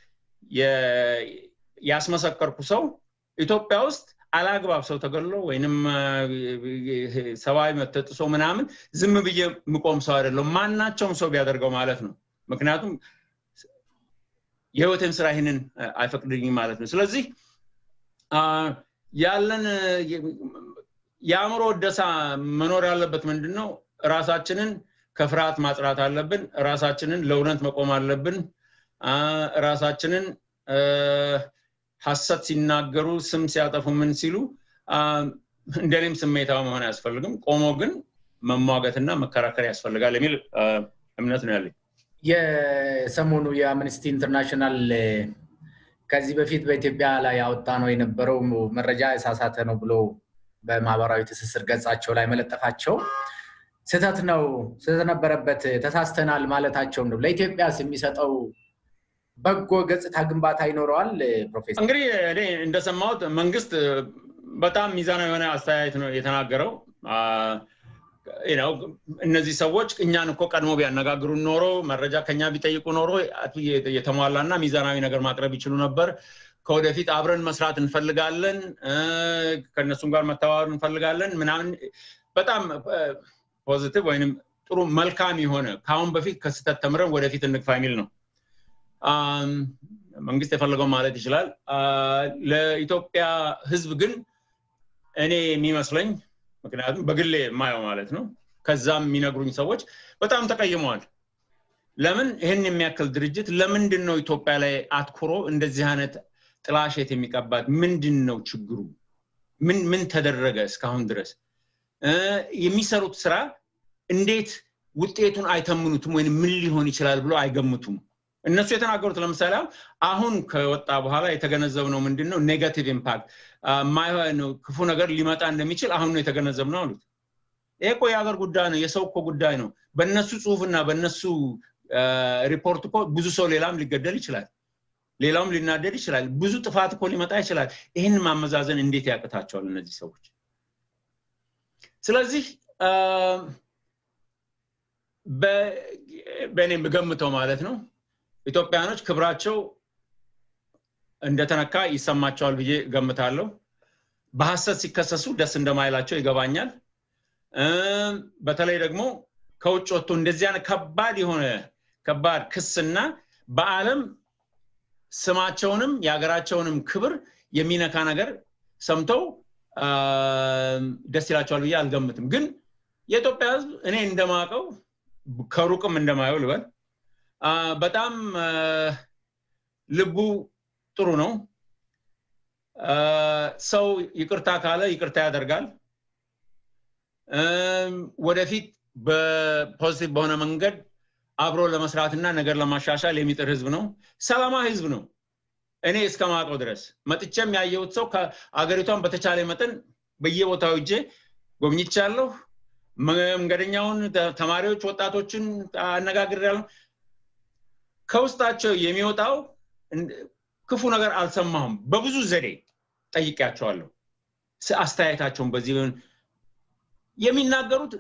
ያስመሰከርኩ ሰው ኢትዮጵያ ውስጥ አላግባብ ሰው ተገሎ ወይንም ሰብአዊ መብት ተጥሶ ምናምን ዝም ብዬ ምቆም ሰው አይደለም ማናቸውም ሰው ቢያደርገው ማለት ነው ምክንያቱም የህይወቴን ስራ ይህንን አይፈቅድኝም ማለት ነው ስለዚህ ያለን የአእምሮ ወደሳ መኖር ያለበት ምንድን ነው ራሳችንን ከፍርሃት ማጽራት አለብን ራሳችንን ለእውነት መቆም አለብን ራሳችንን ሀሰት ሲናገሩ ስም ሲያጠፉ ምን ሲሉ እንደኔም ስሜታዊ መሆን አያስፈልግም ቆሞ ግን መሟገትና መከራከር ያስፈልጋል የሚል እምነት ነው ያለኝ የሰሞኑ የአምነስቲ ኢንተርናሽናል ከዚህ በፊት በኢትዮጵያ ላይ ያወጣ ነው የነበረው መረጃ የሳሳተ ነው ብሎ በማህበራዊ ትስስር ገጻቸው ላይ መለጠፋቸው ስህተት ነው ስለነበረበት ተሳስተናል ማለታቸው ነው ለኢትዮጵያስ የሚሰጠው በጎ ገጽታ ግንባታ ይኖረዋል ፕሮፌሰር እንግዲህ እኔ እንደሰማሁት መንግስት በጣም ሚዛናዊ የሆነ አስተያየት ነው የተናገረው እነዚህ ሰዎች እኛን እኮ ቀድሞ ቢያነጋግሩ ኖሮ መረጃ ከኛ ቢጠይቁ ኖሮ የተሟላና ሚዛናዊ ነገር ማቅረብ ይችሉ ነበር ከወደፊት አብረን መስራት እንፈልጋለን ከእነሱም ጋር መተባበር እንፈልጋለን ምናምን በጣም ፖዚቲቭ ወይም ጥሩ መልካም የሆነ ከአሁን በፊት ከስህተት ተምረን ወደፊት እንግፋ የሚል ነው መንግስት የፈለገው ማለት ይችላል ለኢትዮጵያ ህዝብ ግን እኔ የሚመስለኝ ምክንያቱም በግሌ የማየው ማለት ነው ከዛም የሚነግሩኝ ሰዎች በጣም ተቀይመዋል ለምን ይህን የሚያክል ድርጅት ለምንድን ነው ኢትዮጵያ ላይ አትኩሮ እንደዚህ አይነት ጥላሸት የሚቀባት ምንድን ነው ችግሩ ምን ምን ተደረገ እስካሁን ድረስ የሚሰሩት ስራ እንዴት ውጤቱን አይተምኑትም ወይም ምን ሊሆን ይችላል ብሎ አይገምቱም እነሱ የተናገሩት ለምሳሌ አሁን ከወጣ በኋላ የተገነዘብ ነው ምንድን ነው ኔጋቲቭ ኢምፓክት ክፉ ነገር ሊመጣ እንደሚችል አሁን ነው የተገነዘብ ነው አሉት ይሄ እኮ የሀገር ጉዳይ ነው የሰው እኮ ጉዳይ ነው በእነሱ ጽሁፍና በእነሱ ሪፖርት እኮ ብዙ ሰው ሌላም ሊገደል ይችላል ሌላውም ሊናደድ ይችላል ብዙ ጥፋት እኮ ሊመጣ ይችላል ይህን ማመዛዘን እንዴት ያቅታቸዋል እነዚህ ሰዎች ስለዚህ በእኔ የምገምተው ማለት ነው ኢትዮጵያኖች ክብራቸው እንደተነካ ይሰማቸዋል ብዬ ገምታለሁ በሐሰት ሲከሰሱ ደስ እንደማይላቸው ይገባኛል። በተለይ ደግሞ ከውጭ ወጥቶ እንደዚህ አይነት ከባድ የሆነ ከባድ ክስና በዓለም ስማቸውንም የሀገራቸውንም ክብር የሚነካ ነገር ሰምተው ደስ ይላቸዋል ብዬ አልገምትም። ግን የኢትዮጵያ ሕዝብ እኔ እንደማውቀው ከሩቅም እንደማየው ልበል በጣም ልቡ ጥሩ ነው። ሰው ይቅርታ ካለ ይቅርታ ያደርጋል። ወደፊት በፖዚቲቭ በሆነ መንገድ አብሮ ለመስራትና ነገር ለማሻሻል የሚጥር ህዝብ ነው። ሰላማዊ ህዝብ ነው። እኔ እስከማውቀው ድረስ መጥቼም ያየሁት ሰው ከአገሪቷን በተቻለ መጠን በየቦታው እጄ ጎብኝቻለሁ። መንገደኛውን፣ ተማሪዎች፣ ወጣቶችን አነጋግሬያለሁ። ከውስጣቸው የሚወጣው ክፉ ነገር አልሰማሁም። በብዙ ዘዴ ጠይቄያቸዋለሁ። አስተያየታቸውን በዚህ የሚናገሩት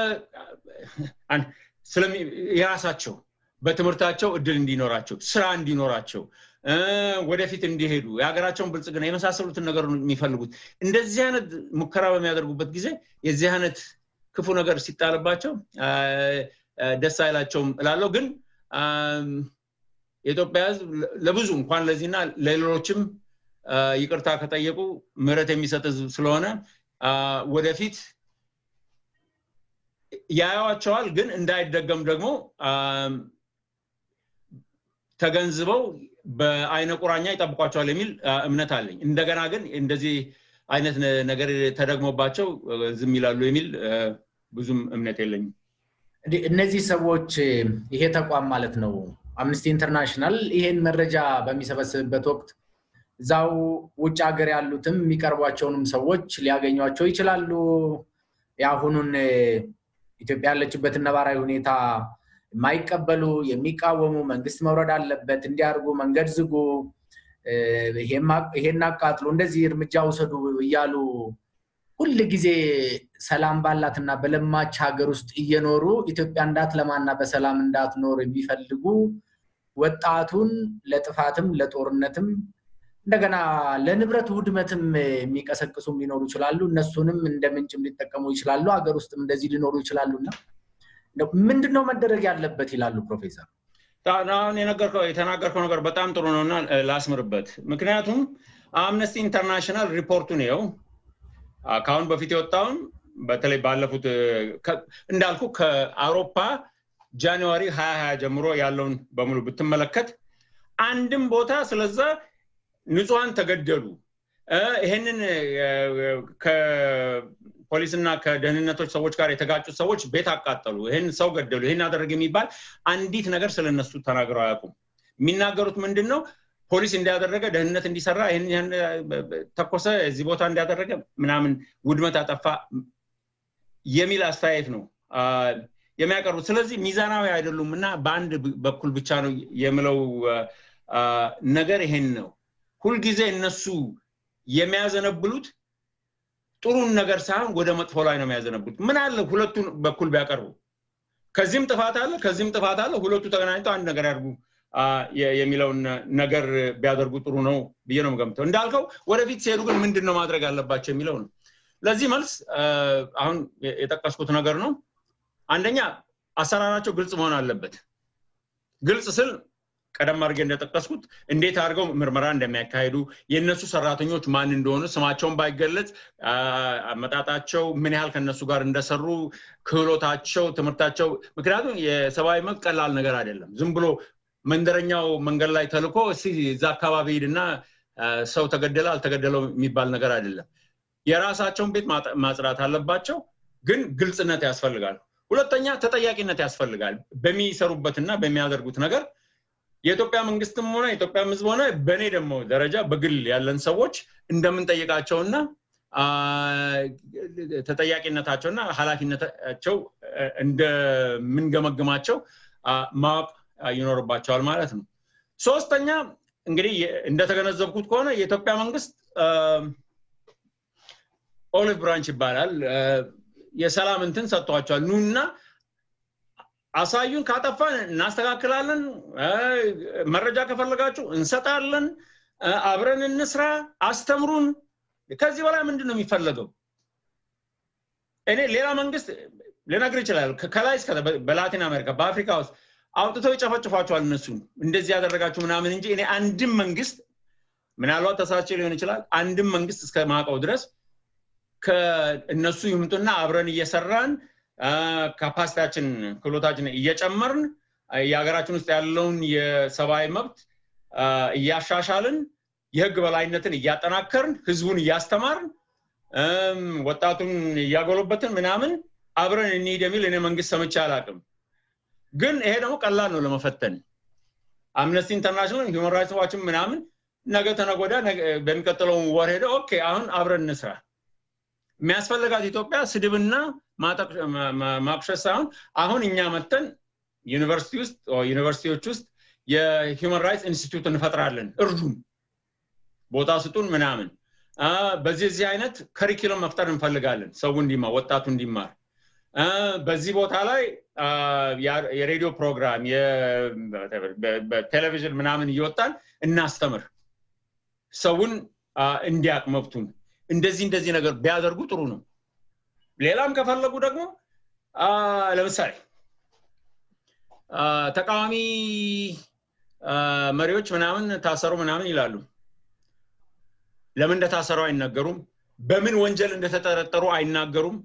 ስለ የራሳቸው በትምህርታቸው እድል እንዲኖራቸው፣ ስራ እንዲኖራቸው፣ ወደፊት እንዲሄዱ፣ የሀገራቸውን ብልጽግና የመሳሰሉትን ነገር የሚፈልጉት እንደዚህ አይነት ሙከራ በሚያደርጉበት ጊዜ የዚህ አይነት ክፉ ነገር ሲጣልባቸው ደስ አይላቸውም እላለሁ። ግን የኢትዮጵያ ሕዝብ ለብዙ እንኳን ለዚህና ለሌሎችም ይቅርታ ከጠየቁ ምሕረት የሚሰጥ ሕዝብ ስለሆነ ወደፊት ያዩዋቸዋል። ግን እንዳይደገም ደግሞ ተገንዝበው በአይነ ቁራኛ ይጠብቋቸዋል የሚል እምነት አለኝ። እንደገና ግን እንደዚህ አይነት ነገር ተደግሞባቸው ዝም ይላሉ የሚል ብዙም እምነት የለኝም። እነዚህ ሰዎች ይሄ ተቋም ማለት ነው አምነስቲ ኢንተርናሽናል ይሄን መረጃ በሚሰበስብበት ወቅት እዛው ውጭ ሀገር ያሉትም የሚቀርቧቸውንም ሰዎች ሊያገኟቸው ይችላሉ። የአሁኑን ኢትዮጵያ ያለችበትን ነባራዊ ሁኔታ የማይቀበሉ የሚቃወሙ፣ መንግስት መውረድ አለበት፣ እንዲያርጉ፣ መንገድ ዝጉ፣ ይሄን አቃጥሉ፣ እንደዚህ እርምጃ ውሰዱ እያሉ ሁል ጊዜ ሰላም ባላትና በለማች ሀገር ውስጥ እየኖሩ ኢትዮጵያ እንዳትለማና በሰላም እንዳትኖር የሚፈልጉ ወጣቱን ለጥፋትም ለጦርነትም እንደገና ለንብረት ውድመትም የሚቀሰቅሱም ሊኖሩ ይችላሉ። እነሱንም እንደ ምንጭም ሊጠቀሙ ይችላሉ። ሀገር ውስጥም እንደዚህ ሊኖሩ ይችላሉ እና ምንድን ነው መደረግ ያለበት ይላሉ ፕሮፌሰር? አሁን የተናገርከው ነገር በጣም ጥሩ ነው እና ላስምርበት። ምክንያቱም አምነስቲ ኢንተርናሽናል ሪፖርቱን ይኸው ከአሁን በፊት የወጣውን በተለይ ባለፉት እንዳልኩ ከአውሮፓ ጃንዋሪ ሀያ ሀያ ጀምሮ ያለውን በሙሉ ብትመለከት አንድም ቦታ ስለዛ ንጹሐን ተገደሉ፣ ይህንን ከፖሊስና ከደህንነቶች ሰዎች ጋር የተጋጩት ሰዎች ቤት አቃጠሉ፣ ይህን ሰው ገደሉ፣ ይህን አደረግ የሚባል አንዲት ነገር ስለነሱ ተናግረው አያውቁም። የሚናገሩት ምንድን ነው? ፖሊስ እንዲያደረገ ደህንነት እንዲሰራ ይህን ተኮሰ፣ እዚህ ቦታ እንዲያደረገ ምናምን ውድመት አጠፋ የሚል አስተያየት ነው የሚያቀርቡት። ስለዚህ ሚዛናዊ አይደሉም እና በአንድ በኩል ብቻ ነው የምለው ነገር ይሄን ነው። ሁልጊዜ እነሱ የሚያዘነብሉት ጥሩን ነገር ሳይሆን ወደ መጥፎ ላይ ነው የሚያዘነብሉት። ምን አለ ሁለቱን በኩል ቢያቀርቡ፣ ከዚህም ጥፋት አለ፣ ከዚህም ጥፋት አለ፣ ሁለቱ ተገናኝተው አንድ ነገር ያድርጉ የሚለውን ነገር ቢያደርጉ ጥሩ ነው ብዬ ነው የምገምተው። እንዳልከው ወደፊት ሲሄዱ ግን ምንድን ነው ማድረግ አለባቸው የሚለው ነው። ለዚህ መልስ አሁን የጠቀስኩት ነገር ነው። አንደኛ አሰራራቸው ግልጽ መሆን አለበት። ግልጽ ስል ቀደም አድርጌ እንደጠቀስኩት እንዴት አድርገው ምርመራ እንደሚያካሂዱ የእነሱ ሰራተኞች ማን እንደሆኑ ስማቸውን ባይገለጽ አመጣጣቸው ምን ያህል ከነሱ ጋር እንደሰሩ ክህሎታቸው፣ ትምህርታቸው ምክንያቱም የሰብአዊ መብት ቀላል ነገር አይደለም። ዝም ብሎ መንደረኛው መንገድ ላይ ተልኮ እዛ አካባቢ ሂድና ሰው ተገደለ አልተገደለው የሚባል ነገር አይደለም። የራሳቸውን ቤት ማጽዳት አለባቸው። ግን ግልጽነት ያስፈልጋል። ሁለተኛ ተጠያቂነት ያስፈልጋል። በሚሰሩበትና በሚያደርጉት ነገር የኢትዮጵያ መንግስትም ሆነ የኢትዮጵያ ሕዝብ ሆነ በእኔ ደግሞ ደረጃ በግል ያለን ሰዎች እንደምንጠይቃቸውና ተጠያቂነታቸውና ኃላፊነታቸው እንደምንገመግማቸው ማወቅ ይኖርባቸዋል ማለት ነው። ሶስተኛ እንግዲህ እንደተገነዘብኩት ከሆነ የኢትዮጵያ መንግስት ኦሊቭ ብራንች ይባላል የሰላም እንትን ሰጥቷቸዋል። ኑና አሳዩን፣ ካጠፋን እናስተካክላለን፣ መረጃ ከፈለጋችሁ እንሰጣለን፣ አብረን እንስራ፣ አስተምሩን ከዚህ በላይ ምንድን ነው የሚፈለገው? እኔ ሌላ መንግስት ልነግር ይችላል። ከላይ እስከ በላቲን አሜሪካ በአፍሪካ ውስጥ አውጥተው ይጨፈጭፏቸዋል። እነሱን እንደዚህ ያደረጋችሁ ምናምን እንጂ እኔ አንድም መንግስት ምናልባት ተሳቼ ሊሆን ይችላል። አንድም መንግስት እስከ ማውቀው ድረስ ከእነሱ ይምጡና አብረን እየሰራን ካፓሲቲያችን ክህሎታችን እየጨመርን የሀገራችን ውስጥ ያለውን የሰብአዊ መብት እያሻሻልን የህግ በላይነትን እያጠናከርን ህዝቡን እያስተማርን ወጣቱን እያጎለበትን ምናምን አብረን እንሂድ የሚል እኔ መንግስት ሰምቼ አላውቅም። ግን ይሄ ደግሞ ቀላል ነው ለመፈተን። አምነስቲ ኢንተርናሽናል ሂውማን ራይትስ ዋችም ምናምን ነገ ተነጎዳ በሚቀጥለው ወር ሄደ ኦኬ አሁን አብረን እንስራ። የሚያስፈልጋት ኢትዮጵያ ስድብና ማቁሸት ሳይሆን አሁን እኛ መተን ዩኒቨርሲቲ ውስጥ ዩኒቨርሲቲዎች ውስጥ የሂውማን ራይትስ ኢንስቲትዩት እንፈጥራለን፣ እርዱን፣ ቦታ ስጡን ምናምን። በዚህ እዚህ አይነት ከሪኪለም መፍጠር እንፈልጋለን፣ ሰው እንዲማር፣ ወጣቱ እንዲማር። በዚህ ቦታ ላይ የሬዲዮ ፕሮግራም በቴሌቪዥን ምናምን እየወጣን እናስተምር፣ ሰውን እንዲያቅ መብቱን። እንደዚህ እንደዚህ ነገር ቢያደርጉ ጥሩ ነው። ሌላም ከፈለጉ ደግሞ ለምሳሌ ተቃዋሚ መሪዎች ምናምን ታሰሩ ምናምን ይላሉ። ለምን እንደታሰሩ አይናገሩም። በምን ወንጀል እንደተጠረጠሩ አይናገሩም።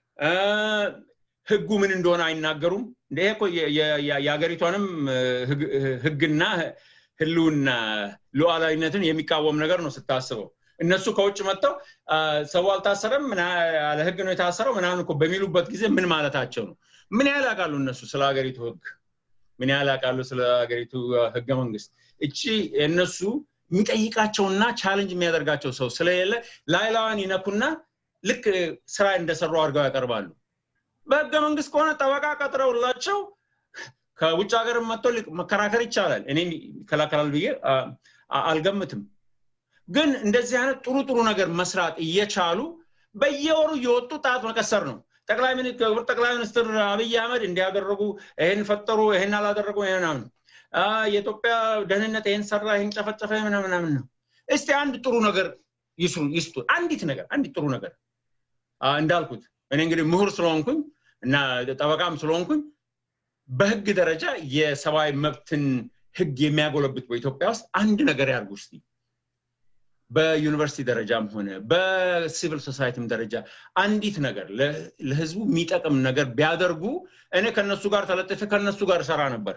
ህጉ ምን እንደሆነ አይናገሩም። ይሄ እኮ የሀገሪቷንም ህግና ህልውና ሉዓላዊነትን የሚቃወም ነገር ነው ስታስበው። እነሱ ከውጭ መጥተው ሰው አልታሰረም ያለ ህግ ነው የታሰረው ምናምን እኮ በሚሉበት ጊዜ ምን ማለታቸው ነው? ምን ያህል ያውቃሉ እነሱ ስለ ሀገሪቱ ህግ? ምን ያህል ያውቃሉ ስለ ሀገሪቱ ህገ መንግስት? እቺ እነሱ የሚጠይቃቸውና ቻለንጅ የሚያደርጋቸው ሰው ስለሌለ ላይላዋን ይነኩና ልክ ስራ እንደሰሩ አድርገው ያቀርባሉ። በህገ መንግስት ከሆነ ጠበቃ ቀጥረውላቸው ከውጭ ሀገር መጥቶ መከራከር ይቻላል። እኔ ይከላከላል ብዬ አልገምትም። ግን እንደዚህ አይነት ጥሩ ጥሩ ነገር መስራት እየቻሉ በየወሩ እየወጡ ጣት መቀሰር ነው። ጠቅላይ ጠቅላይ ሚኒስትር አብይ አህመድ እንዲያደረጉ ይህን ፈጠሩ፣ ይህን አላደረጉ፣ ይህን የኢትዮጵያ ደህንነት ይህን ሰራ፣ ይህን ጨፈጨፈ ምናምናምን ነው። እስቲ አንድ ጥሩ ነገር ይስሩ ይስጡ። አንዲት ነገር አንዲት ጥሩ ነገር እንዳልኩት እኔ እንግዲህ ምሁር ስለሆንኩኝ እና ጠበቃም ስለሆንኩኝ በህግ ደረጃ የሰብአዊ መብትን ህግ የሚያጎለብት በኢትዮጵያ ውስጥ አንድ ነገር ያርጉ እስቲ። በዩኒቨርሲቲ ደረጃም ሆነ በሲቪል ሶሳይቲም ደረጃ አንዲት ነገር ለህዝቡ የሚጠቅም ነገር ቢያደርጉ እኔ ከነሱ ጋር ተለጥፌ ከነሱ ጋር እሰራ ነበር።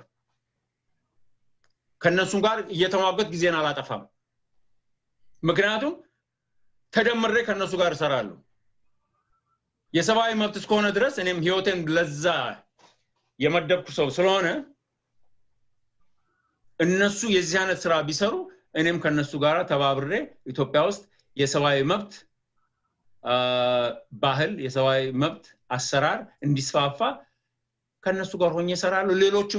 ከነሱ ጋር እየተሟገት ጊዜን አላጠፋም። ምክንያቱም ተደምሬ ከነሱ ጋር እሰራለሁ። የሰብአዊ መብት እስከሆነ ድረስ እኔም ህይወቴን ለዛ የመደብኩ ሰው ስለሆነ እነሱ የዚህ አይነት ስራ ቢሰሩ እኔም ከነሱ ጋር ተባብሬ ኢትዮጵያ ውስጥ የሰብአዊ መብት ባህል የሰብአዊ መብት አሰራር እንዲስፋፋ ከነሱ ጋር ሆኜ እሰራለሁ። ሌሎችም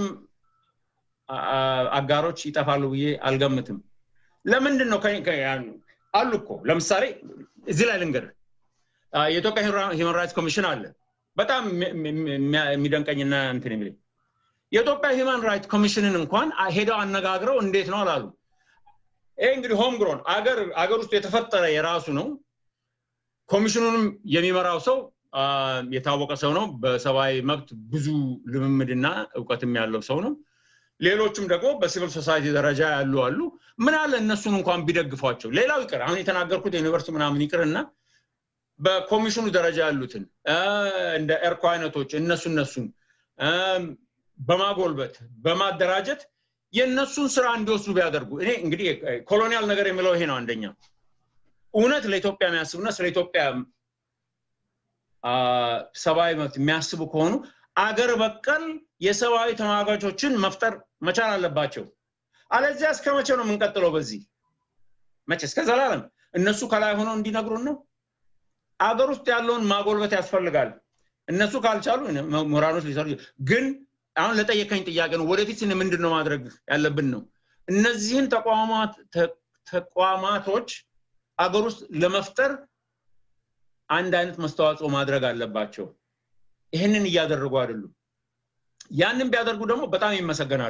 አጋሮች ይጠፋሉ ብዬ አልገምትም። ለምንድን ነው አሉ እኮ ለምሳሌ እዚህ ላይ ልንገር፣ የኢትዮጵያ ሂውማን ራይትስ ኮሚሽን አለ። በጣም የሚደንቀኝና እንትን የሚለኝ የኢትዮጵያ ሂውማን ራይትስ ኮሚሽንን እንኳን ሄደው አነጋግረው እንዴት ነው አላሉ። ይሄ እንግዲህ ሆም ግሮን አገር አገር ውስጥ የተፈጠረ የራሱ ነው። ኮሚሽኑንም የሚመራው ሰው የታወቀ ሰው ነው። በሰብአዊ መብት ብዙ ልምምድና እውቀትም ያለው ሰው ነው። ሌሎችም ደግሞ በሲቪል ሶሳይቲ ደረጃ ያሉ አሉ። ምን አለ እነሱን እንኳን ቢደግፏቸው። ሌላው ይቅር፣ አሁን የተናገርኩት የዩኒቨርሲቲ ምናምን ይቅርና በኮሚሽኑ ደረጃ ያሉትን እንደ ኤርኮ አይነቶች እነሱ እነሱን በማጎልበት በማደራጀት የእነሱን ስራ እንዲወስዱ ቢያደርጉ እኔ እንግዲህ ኮሎኒያል ነገር የሚለው ይሄ ነው። አንደኛ እውነት ለኢትዮጵያ የሚያስቡና ስለ ኢትዮጵያ ሰብአዊ መብት የሚያስቡ ከሆኑ አገር በቀል የሰብአዊ ተሟጋቾችን መፍጠር መቻል አለባቸው። አለዚያ እስከ መቼ ነው የምንቀጥለው? በዚህ መቼ? እስከ ዘላለም እነሱ ከላይ ሆነው እንዲነግሩን ነው። አገር ውስጥ ያለውን ማጎልበት ያስፈልጋል። እነሱ ካልቻሉ ምሁራኖች ሊሰሩ ግን አሁን ለጠየቀኝ ጥያቄ ነው። ወደፊት ምንድን ነው ማድረግ ያለብን ነው። እነዚህን ተቋማቶች አገር ውስጥ ለመፍጠር አንድ አይነት መስተዋጽኦ ማድረግ አለባቸው። ይህንን እያደረጉ አይደሉም። ያንን ቢያደርጉ ደግሞ በጣም ይመሰገናሉ።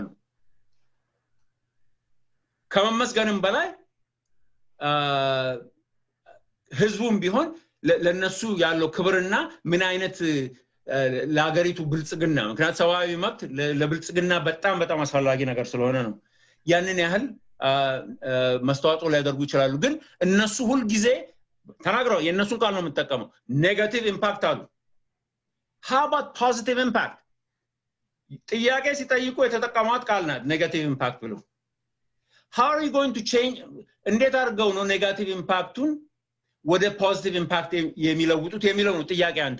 ከመመስገንም በላይ ህዝቡም ቢሆን ለነሱ ያለው ክብርና ምን አይነት ለሀገሪቱ ብልጽግና ምክንያት ሰብአዊ መብት ለብልጽግና በጣም በጣም አስፈላጊ ነገር ስለሆነ ነው ያንን ያህል መስተዋጽኦ ሊያደርጉ ይችላሉ ግን እነሱ ሁልጊዜ ተናግረው የእነሱን ቃል ነው የምጠቀመው ኔጋቲቭ ኢምፓክት አሉ ሀባት ፖዚቲቭ ኢምፓክት ጥያቄ ሲጠይቁ የተጠቀሟት ቃል ናት ኔጋቲቭ ኢምፓክት ብለው how are you going to change እንዴት አድርገው ነው ኔጋቲቭ ኢምፓክቱን ወደ ፖዚቲቭ ኢምፓክት የሚለውጡት የሚለው ነው ጥያቄ አንተ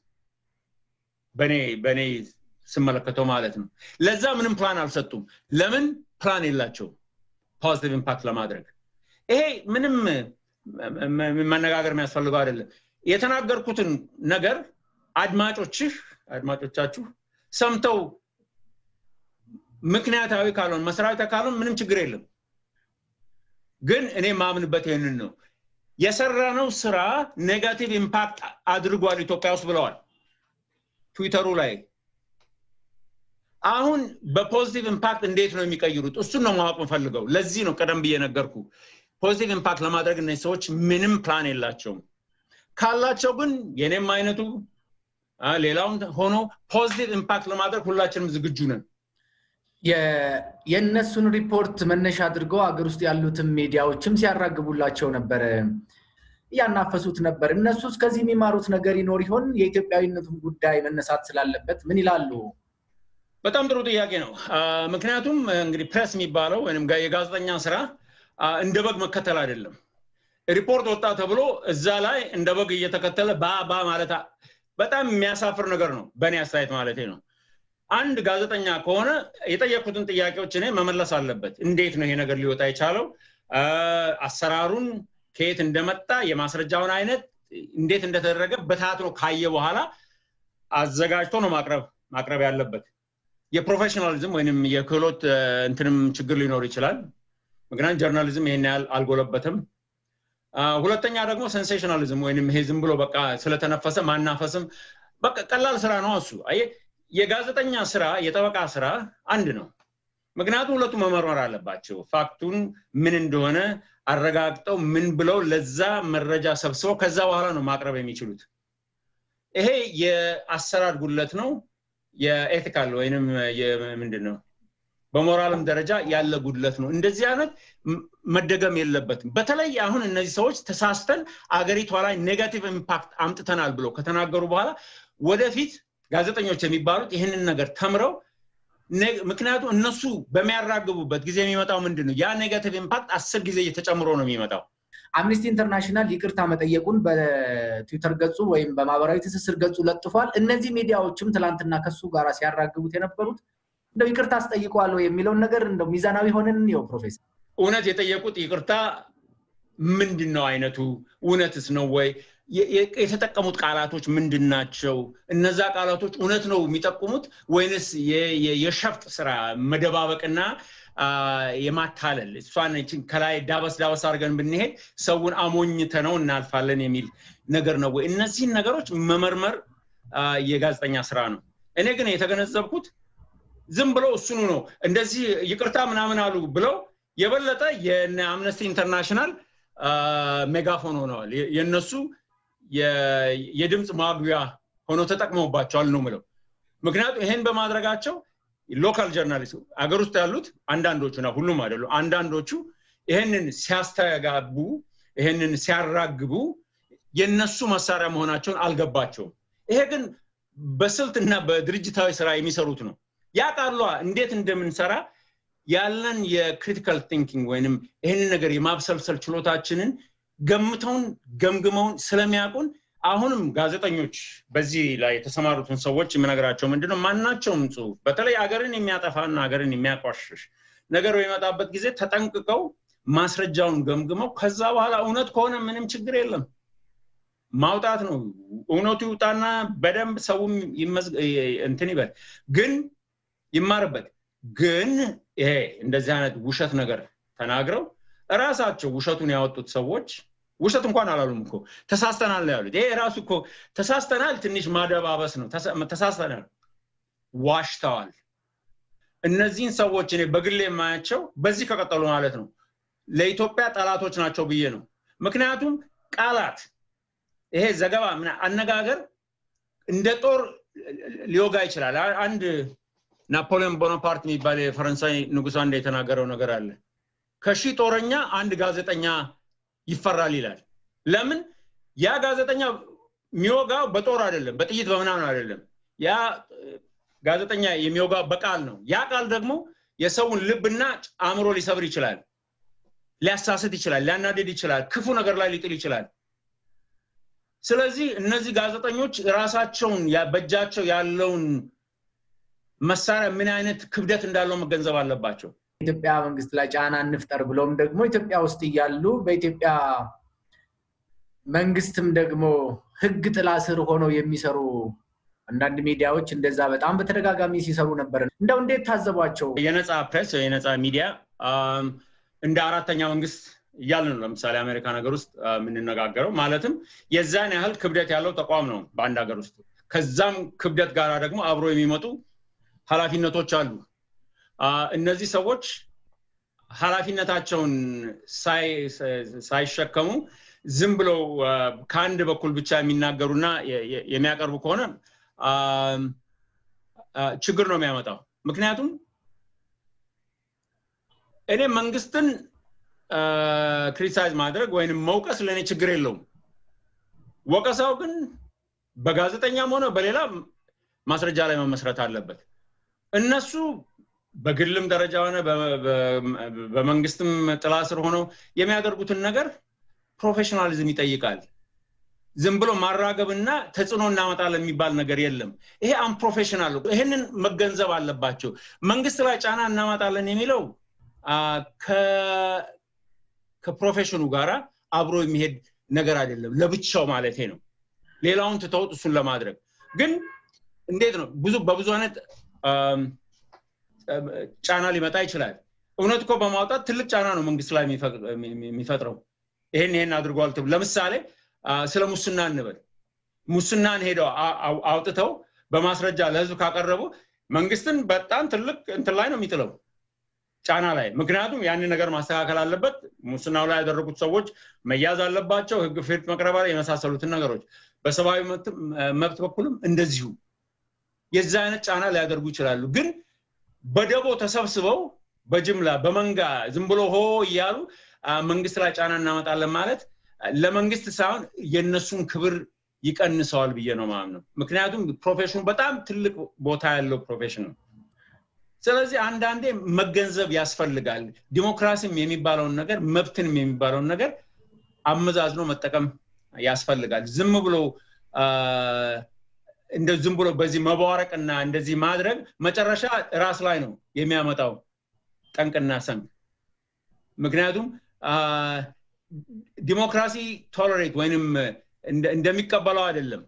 በኔ በኔ ስመለከተው ማለት ነው ለዛ ምንም ፕላን አልሰጡም ለምን ፕላን የላቸው ፖዚቲቭ ኢምፓክት ለማድረግ ይሄ ምንም መነጋገር የሚያስፈልገው አይደለም የተናገርኩትን ነገር አድማጮችህ አድማጮቻችሁ ሰምተው ምክንያታዊ ካልሆን መሰረታዊ ካልሆን ምንም ችግር የለም ግን እኔ ማምንበት ይህንን ነው የሰራነው ስራ ኔጋቲቭ ኢምፓክት አድርጓል ኢትዮጵያ ውስጥ ብለዋል ትዊተሩ ላይ አሁን በፖዚቲቭ ኢምፓክት እንዴት ነው የሚቀይሩት እሱን ነው ማወቅ ምፈልገው ለዚህ ነው ቀደም ብዬ ነገርኩ ፖዚቲቭ ኢምፓክት ለማድረግ እነዚህ ሰዎች ምንም ፕላን የላቸውም ካላቸው ግን የኔም አይነቱ ሌላውም ሆኖ ፖዚቲቭ ኢምፓክት ለማድረግ ሁላችንም ዝግጁ ነን የእነሱን ሪፖርት መነሻ አድርገው ሀገር ውስጥ ያሉትን ሚዲያዎችም ሲያራግቡላቸው ነበረ እያናፈሱት ነበር እነሱ እስከዚህ የሚማሩት ነገር ይኖር ይሆን የኢትዮጵያዊነቱን ጉዳይ መነሳት ስላለበት ምን ይላሉ በጣም ጥሩ ጥያቄ ነው ምክንያቱም እንግዲህ ፕሬስ የሚባለው ወይም የጋዜጠኛ ስራ እንደ በግ መከተል አይደለም ሪፖርት ወጣ ተብሎ እዛ ላይ እንደ በግ እየተከተለ ባባ ማለት በጣም የሚያሳፍር ነገር ነው በእኔ አስተያየት ማለት ነው አንድ ጋዜጠኛ ከሆነ የጠየቁትን ጥያቄዎች እኔ መመለስ አለበት እንዴት ነው ይሄ ነገር ሊወጣ የቻለው አሰራሩን ከየት እንደመጣ የማስረጃውን አይነት እንዴት እንደተደረገ በታትኖ ካየ በኋላ አዘጋጅቶ ነው ማቅረብ ማቅረብ ያለበት የፕሮፌሽናሊዝም ወይም የክህሎት እንትንም ችግር ሊኖር ይችላል ምክንያቱም ጀርናሊዝም ይሄን ያህል አልጎለበትም ሁለተኛ ደግሞ ሴንሴሽናሊዝም ወይም ይሄ ዝም ብሎ በቃ ስለተነፈሰ ማናፈስም በቃ ቀላል ስራ ነው እሱ የጋዜጠኛ ስራ የጠበቃ ስራ አንድ ነው ምክንያቱም ሁለቱ መመርመር አለባቸው ፋክቱን ምን እንደሆነ አረጋግጠው ምን ብለው ለዛ መረጃ ሰብስበው ከዛ በኋላ ነው ማቅረብ የሚችሉት ይሄ የአሰራር ጉለት ነው የኤቲካል ወይንም ምንድን ነው በሞራልም ደረጃ ያለ ጉድለት ነው እንደዚህ አይነት መደገም የለበትም በተለይ አሁን እነዚህ ሰዎች ተሳስተን አገሪቷ ላይ ኔጋቲቭ ኢምፓክት አምጥተናል ብሎ ከተናገሩ በኋላ ወደፊት ጋዜጠኞች የሚባሉት ይህንን ነገር ተምረው ምክንያቱም እነሱ በሚያራግቡበት ጊዜ የሚመጣው ምንድን ነው ያ ኔጋቲቭ ኢምፓክት አስር ጊዜ እየተጨምሮ ነው የሚመጣው አምኒስቲ ኢንተርናሽናል ይቅርታ መጠየቁን በትዊተር ገጹ ወይም በማህበራዊ ትስስር ገጹ ለጥፏል እነዚህ ሚዲያዎችም ትላንትና ከሱ ጋር ሲያራግቡት የነበሩት እንደው ይቅርታ አስጠይቀዋለሁ የሚለውን ነገር እንደው ሚዛናዊ ሆንን ነው ፕሮፌሰር እውነት የጠየቁት ይቅርታ ምንድን ነው አይነቱ እውነትስ ነው ወይ የተጠቀሙት ቃላቶች ምንድን ናቸው እነዛ ቃላቶች እውነት ነው የሚጠቁሙት ወይንስ የሸፍጥ ስራ መደባበቅና የማታለል እሷን ከላይ ዳበስ ዳበስ አድርገን ብንሄድ ሰውን አሞኝተ ነው እናልፋለን የሚል ነገር ነው ወይ እነዚህን ነገሮች መመርመር የጋዜጠኛ ስራ ነው እኔ ግን የተገነዘብኩት ዝም ብለው እሱኑ ነው እንደዚህ ይቅርታ ምናምን አሉ ብለው የበለጠ የአምነስቲ ኢንተርናሽናል ሜጋፎን ሆነዋል የነሱ የድምፅ ማጉያ ሆኖ ተጠቅመውባቸዋል ነው ምለው ምክንያቱም ይሄን በማድረጋቸው ሎካል ጀርናሊስት አገር ውስጥ ያሉት አንዳንዶቹ ና ሁሉም አይደሉ አንዳንዶቹ ይህንን ሲያስተጋቡ ይህንን ሲያራግቡ የነሱ መሳሪያ መሆናቸውን አልገባቸውም ይሄ ግን በስልትና በድርጅታዊ ስራ የሚሰሩት ነው ያ ቃሏ እንዴት እንደምንሰራ ያለን የክሪቲካል ቲንኪንግ ወይንም ይህንን ነገር የማብሰልሰል ችሎታችንን ገምተውን ገምግመውን ስለሚያውቁን አሁንም ጋዜጠኞች በዚህ ላይ የተሰማሩትን ሰዎች የምነግራቸው ምንድነው ማናቸውም ጽሁፍ በተለይ ሀገርን የሚያጠፋና ሀገርን የሚያቋሽሽ ነገር በሚመጣበት ጊዜ ተጠንቅቀው ማስረጃውን ገምግመው ከዛ በኋላ እውነት ከሆነ ምንም ችግር የለም ማውጣት ነው እውነቱ ይውጣና በደንብ ሰውም እንትን ይበል ግን ይማርበት ግን ይሄ እንደዚህ አይነት ውሸት ነገር ተናግረው እራሳቸው ውሸቱን ያወጡት ሰዎች ውሸት እንኳን አላሉም እኮ ተሳስተናል ነው ያሉት ይሄ ራሱ እኮ ተሳስተናል ትንሽ ማደባበስ ነው ተሳስተናል ዋሽተዋል እነዚህን ሰዎች እኔ በግሌ የማያቸው በዚህ ከቀጠሉ ማለት ነው ለኢትዮጵያ ጠላቶች ናቸው ብዬ ነው ምክንያቱም ቃላት ይሄ ዘገባ አነጋገር እንደ ጦር ሊወጋ ይችላል። አንድ ናፖሊዮን ቦናፓርት የሚባል የፈረንሳይ ንጉሥ አንድ የተናገረው ነገር አለ። ከሺህ ጦረኛ አንድ ጋዜጠኛ ይፈራል ይላል። ለምን? ያ ጋዜጠኛ የሚወጋው በጦር አይደለም፣ በጥይት በምናምን አይደለም። ያ ጋዜጠኛ የሚወጋው በቃል ነው። ያ ቃል ደግሞ የሰውን ልብና አእምሮ ሊሰብር ይችላል፣ ሊያሳስት ይችላል፣ ሊያናድድ ይችላል፣ ክፉ ነገር ላይ ሊጥል ይችላል። ስለዚህ እነዚህ ጋዜጠኞች ራሳቸውን በእጃቸው ያለውን መሳሪያ ምን አይነት ክብደት እንዳለው መገንዘብ አለባቸው። ኢትዮጵያ መንግስት ላይ ጫና እንፍጠር ብለውም ደግሞ ኢትዮጵያ ውስጥ እያሉ በኢትዮጵያ መንግስትም ደግሞ ህግ ጥላ ስር ሆነው የሚሰሩ አንዳንድ ሚዲያዎች እንደዛ በጣም በተደጋጋሚ ሲሰሩ ነበር። እንደው እንዴት ታዘቧቸው? የነፃ ፕሬስ የነፃ ሚዲያ እንደ አራተኛ መንግስት እያልን ነው። ለምሳሌ አሜሪካ ነገር ውስጥ የምንነጋገረው ማለትም የዛን ያህል ክብደት ያለው ተቋም ነው በአንድ ሀገር ውስጥ። ከዛም ክብደት ጋር ደግሞ አብሮ የሚመጡ ኃላፊነቶች አሉ። እነዚህ ሰዎች ኃላፊነታቸውን ሳይሸከሙ ዝም ብለው ከአንድ በኩል ብቻ የሚናገሩና የሚያቀርቡ ከሆነ ችግር ነው የሚያመጣው። ምክንያቱም እኔ መንግስትን ክሪቲሳይዝ ማድረግ ወይም መውቀስ ለእኔ ችግር የለውም። ወቀሳው ግን በጋዜጠኛም ሆነ በሌላ ማስረጃ ላይ መመስረት አለበት። እነሱ በግልም ደረጃ ሆነ በመንግስትም ጥላ ስር ሆነው የሚያደርጉትን ነገር ፕሮፌሽናሊዝም ይጠይቃል። ዝም ብሎ ማራገብና ተጽዕኖ እናመጣለን የሚባል ነገር የለም። ይሄ አንፕሮፌሽናል። ይህንን መገንዘብ አለባቸው። መንግስት ላይ ጫና እናመጣለን የሚለው ከፕሮፌሽኑ ጋር አብሮ የሚሄድ ነገር አይደለም። ለብቻው ማለት ነው። ሌላውን ትተውት እሱን ለማድረግ ግን እንዴት ነው ብዙ በብዙ አይነት ጫና ሊመጣ ይችላል። እውነት እኮ በማውጣት ትልቅ ጫና ነው መንግስት ላይ የሚፈጥረው። ይሄን ይሄን አድርጓል። ለምሳሌ ስለ ሙስና እንበል። ሙስናን ሄደው አውጥተው በማስረጃ ለህዝብ ካቀረቡ መንግስትን በጣም ትልቅ እንትን ላይ ነው የሚጥለው ጫና ላይ። ምክንያቱም ያንን ነገር ማስተካከል አለበት። ሙስናው ላይ ያደረጉት ሰዎች መያዝ አለባቸው። ህግ ፊት መቅረብ የመሳሰሉትን ነገሮች በሰብአዊ መብት በኩልም እንደዚሁ የዛ አይነት ጫና ሊያደርጉ ይችላሉ። ግን በደቦ ተሰብስበው በጅምላ በመንጋ ዝም ብሎ ሆ እያሉ መንግስት ላይ ጫና እናመጣለን ማለት ለመንግስት ሳይሆን የእነሱን ክብር ይቀንሰዋል ብዬ ነው ማለት ነው። ምክንያቱም ፕሮፌሽኑ በጣም ትልቅ ቦታ ያለው ፕሮፌሽን ነው። ስለዚህ አንዳንዴ መገንዘብ ያስፈልጋል። ዲሞክራሲም የሚባለውን ነገር መብትንም የሚባለውን ነገር አመዛዝኖ መጠቀም ያስፈልጋል። ዝም ብሎ እንደ ዝም ብሎ በዚህ መባረቅና እንደዚህ ማድረግ መጨረሻ ራስ ላይ ነው የሚያመጣው ጠንቅና ሰንግ። ምክንያቱም ዲሞክራሲ ቶለሬት ወይንም እንደሚቀበለው አይደለም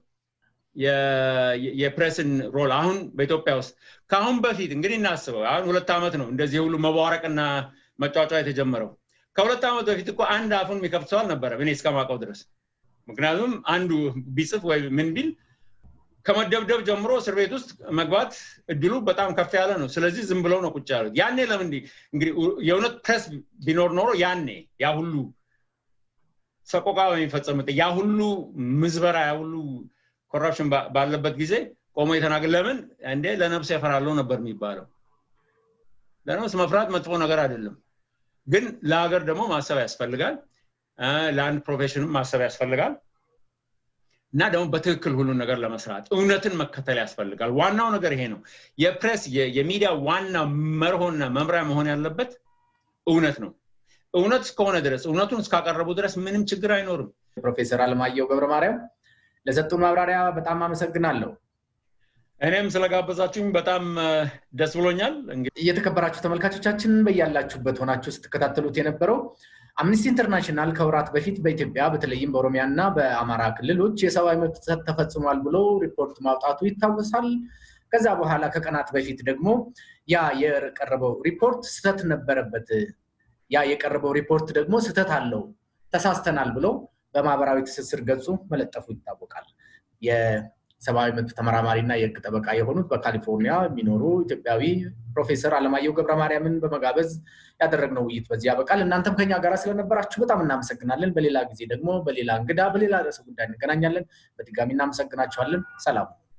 የፕሬስን ሮል አሁን በኢትዮጵያ ውስጥ ከአሁን በፊት እንግዲህ እናስበው አሁን ሁለት ዓመት ነው እንደዚህ ሁሉ መባረቅና መጫጫ የተጀመረው ከሁለት ዓመት በፊት እኮ አንድ አፉን የሚከፍት ሰው አልነበረም እኔ እስከማውቀው ድረስ ምክንያቱም አንዱ ቢጽፍ ወይ ምን ቢል ከመደብደብ ጀምሮ እስር ቤት ውስጥ መግባት እድሉ በጣም ከፍ ያለ ነው ስለዚህ ዝም ብለው ነው ቁጭ ያሉት ያኔ ለምን እንግዲህ የእውነት ፕሬስ ቢኖር ኖሮ ያኔ ያ ሁሉ ሰቆቃ በሚፈጸምት ያ ሁሉ ምዝበራ ያ ሁሉ ኮራፕሽን ባለበት ጊዜ ቆሞ የተናገር ለምን እንዴ ለነፍስ ያፈራለው ነበር የሚባለው ለነፍስ መፍራት መጥፎ ነገር አይደለም ግን ለሀገር ደግሞ ማሰብ ያስፈልጋል ለአንድ ፕሮፌሽንም ማሰብ ያስፈልጋል እና ደግሞ በትክክል ሁሉን ነገር ለመስራት እውነትን መከተል ያስፈልጋል ዋናው ነገር ይሄ ነው የፕሬስ የሚዲያ ዋና መርሆና መምሪያ መሆን ያለበት እውነት ነው እውነት እስከሆነ ድረስ እውነቱን እስካቀረቡ ድረስ ምንም ችግር አይኖርም ፕሮፌሰር አለማየሁ ገብረ ማርያም ለሰጡን ማብራሪያ በጣም አመሰግናለሁ እኔም ስለጋበዛችሁኝ በጣም ደስ ብሎኛል እየተከበራችሁ ተመልካቾቻችን በያላችሁበት ሆናችሁ ስትከታተሉት የነበረው አምነስቲ ኢንተርናሽናል ከወራት በፊት በኢትዮጵያ በተለይም በኦሮሚያ እና በአማራ ክልሎች የሰብአዊ መብት ጥሰት ተፈጽሟል ብሎ ሪፖርት ማውጣቱ ይታወሳል ከዛ በኋላ ከቀናት በፊት ደግሞ ያ የቀረበው ሪፖርት ስተት ነበረበት ያ የቀረበው ሪፖርት ደግሞ ስተት አለው ተሳስተናል ብሎ በማህበራዊ ትስስር ገጹ መለጠፉ ይታወቃል ሰብአዊ መብት ተመራማሪ እና የህግ ጠበቃ የሆኑት በካሊፎርኒያ የሚኖሩ ኢትዮጵያዊ ፕሮፌሰር አለማየሁ ገብረ ማርያምን በመጋበዝ ያደረግነው ውይይት በዚህ ያበቃል። እናንተም ከኛ ጋር ስለነበራችሁ በጣም እናመሰግናለን። በሌላ ጊዜ ደግሞ በሌላ እንግዳ በሌላ ርዕሰ ጉዳይ እንገናኛለን። በድጋሚ እናመሰግናችኋለን። ሰላም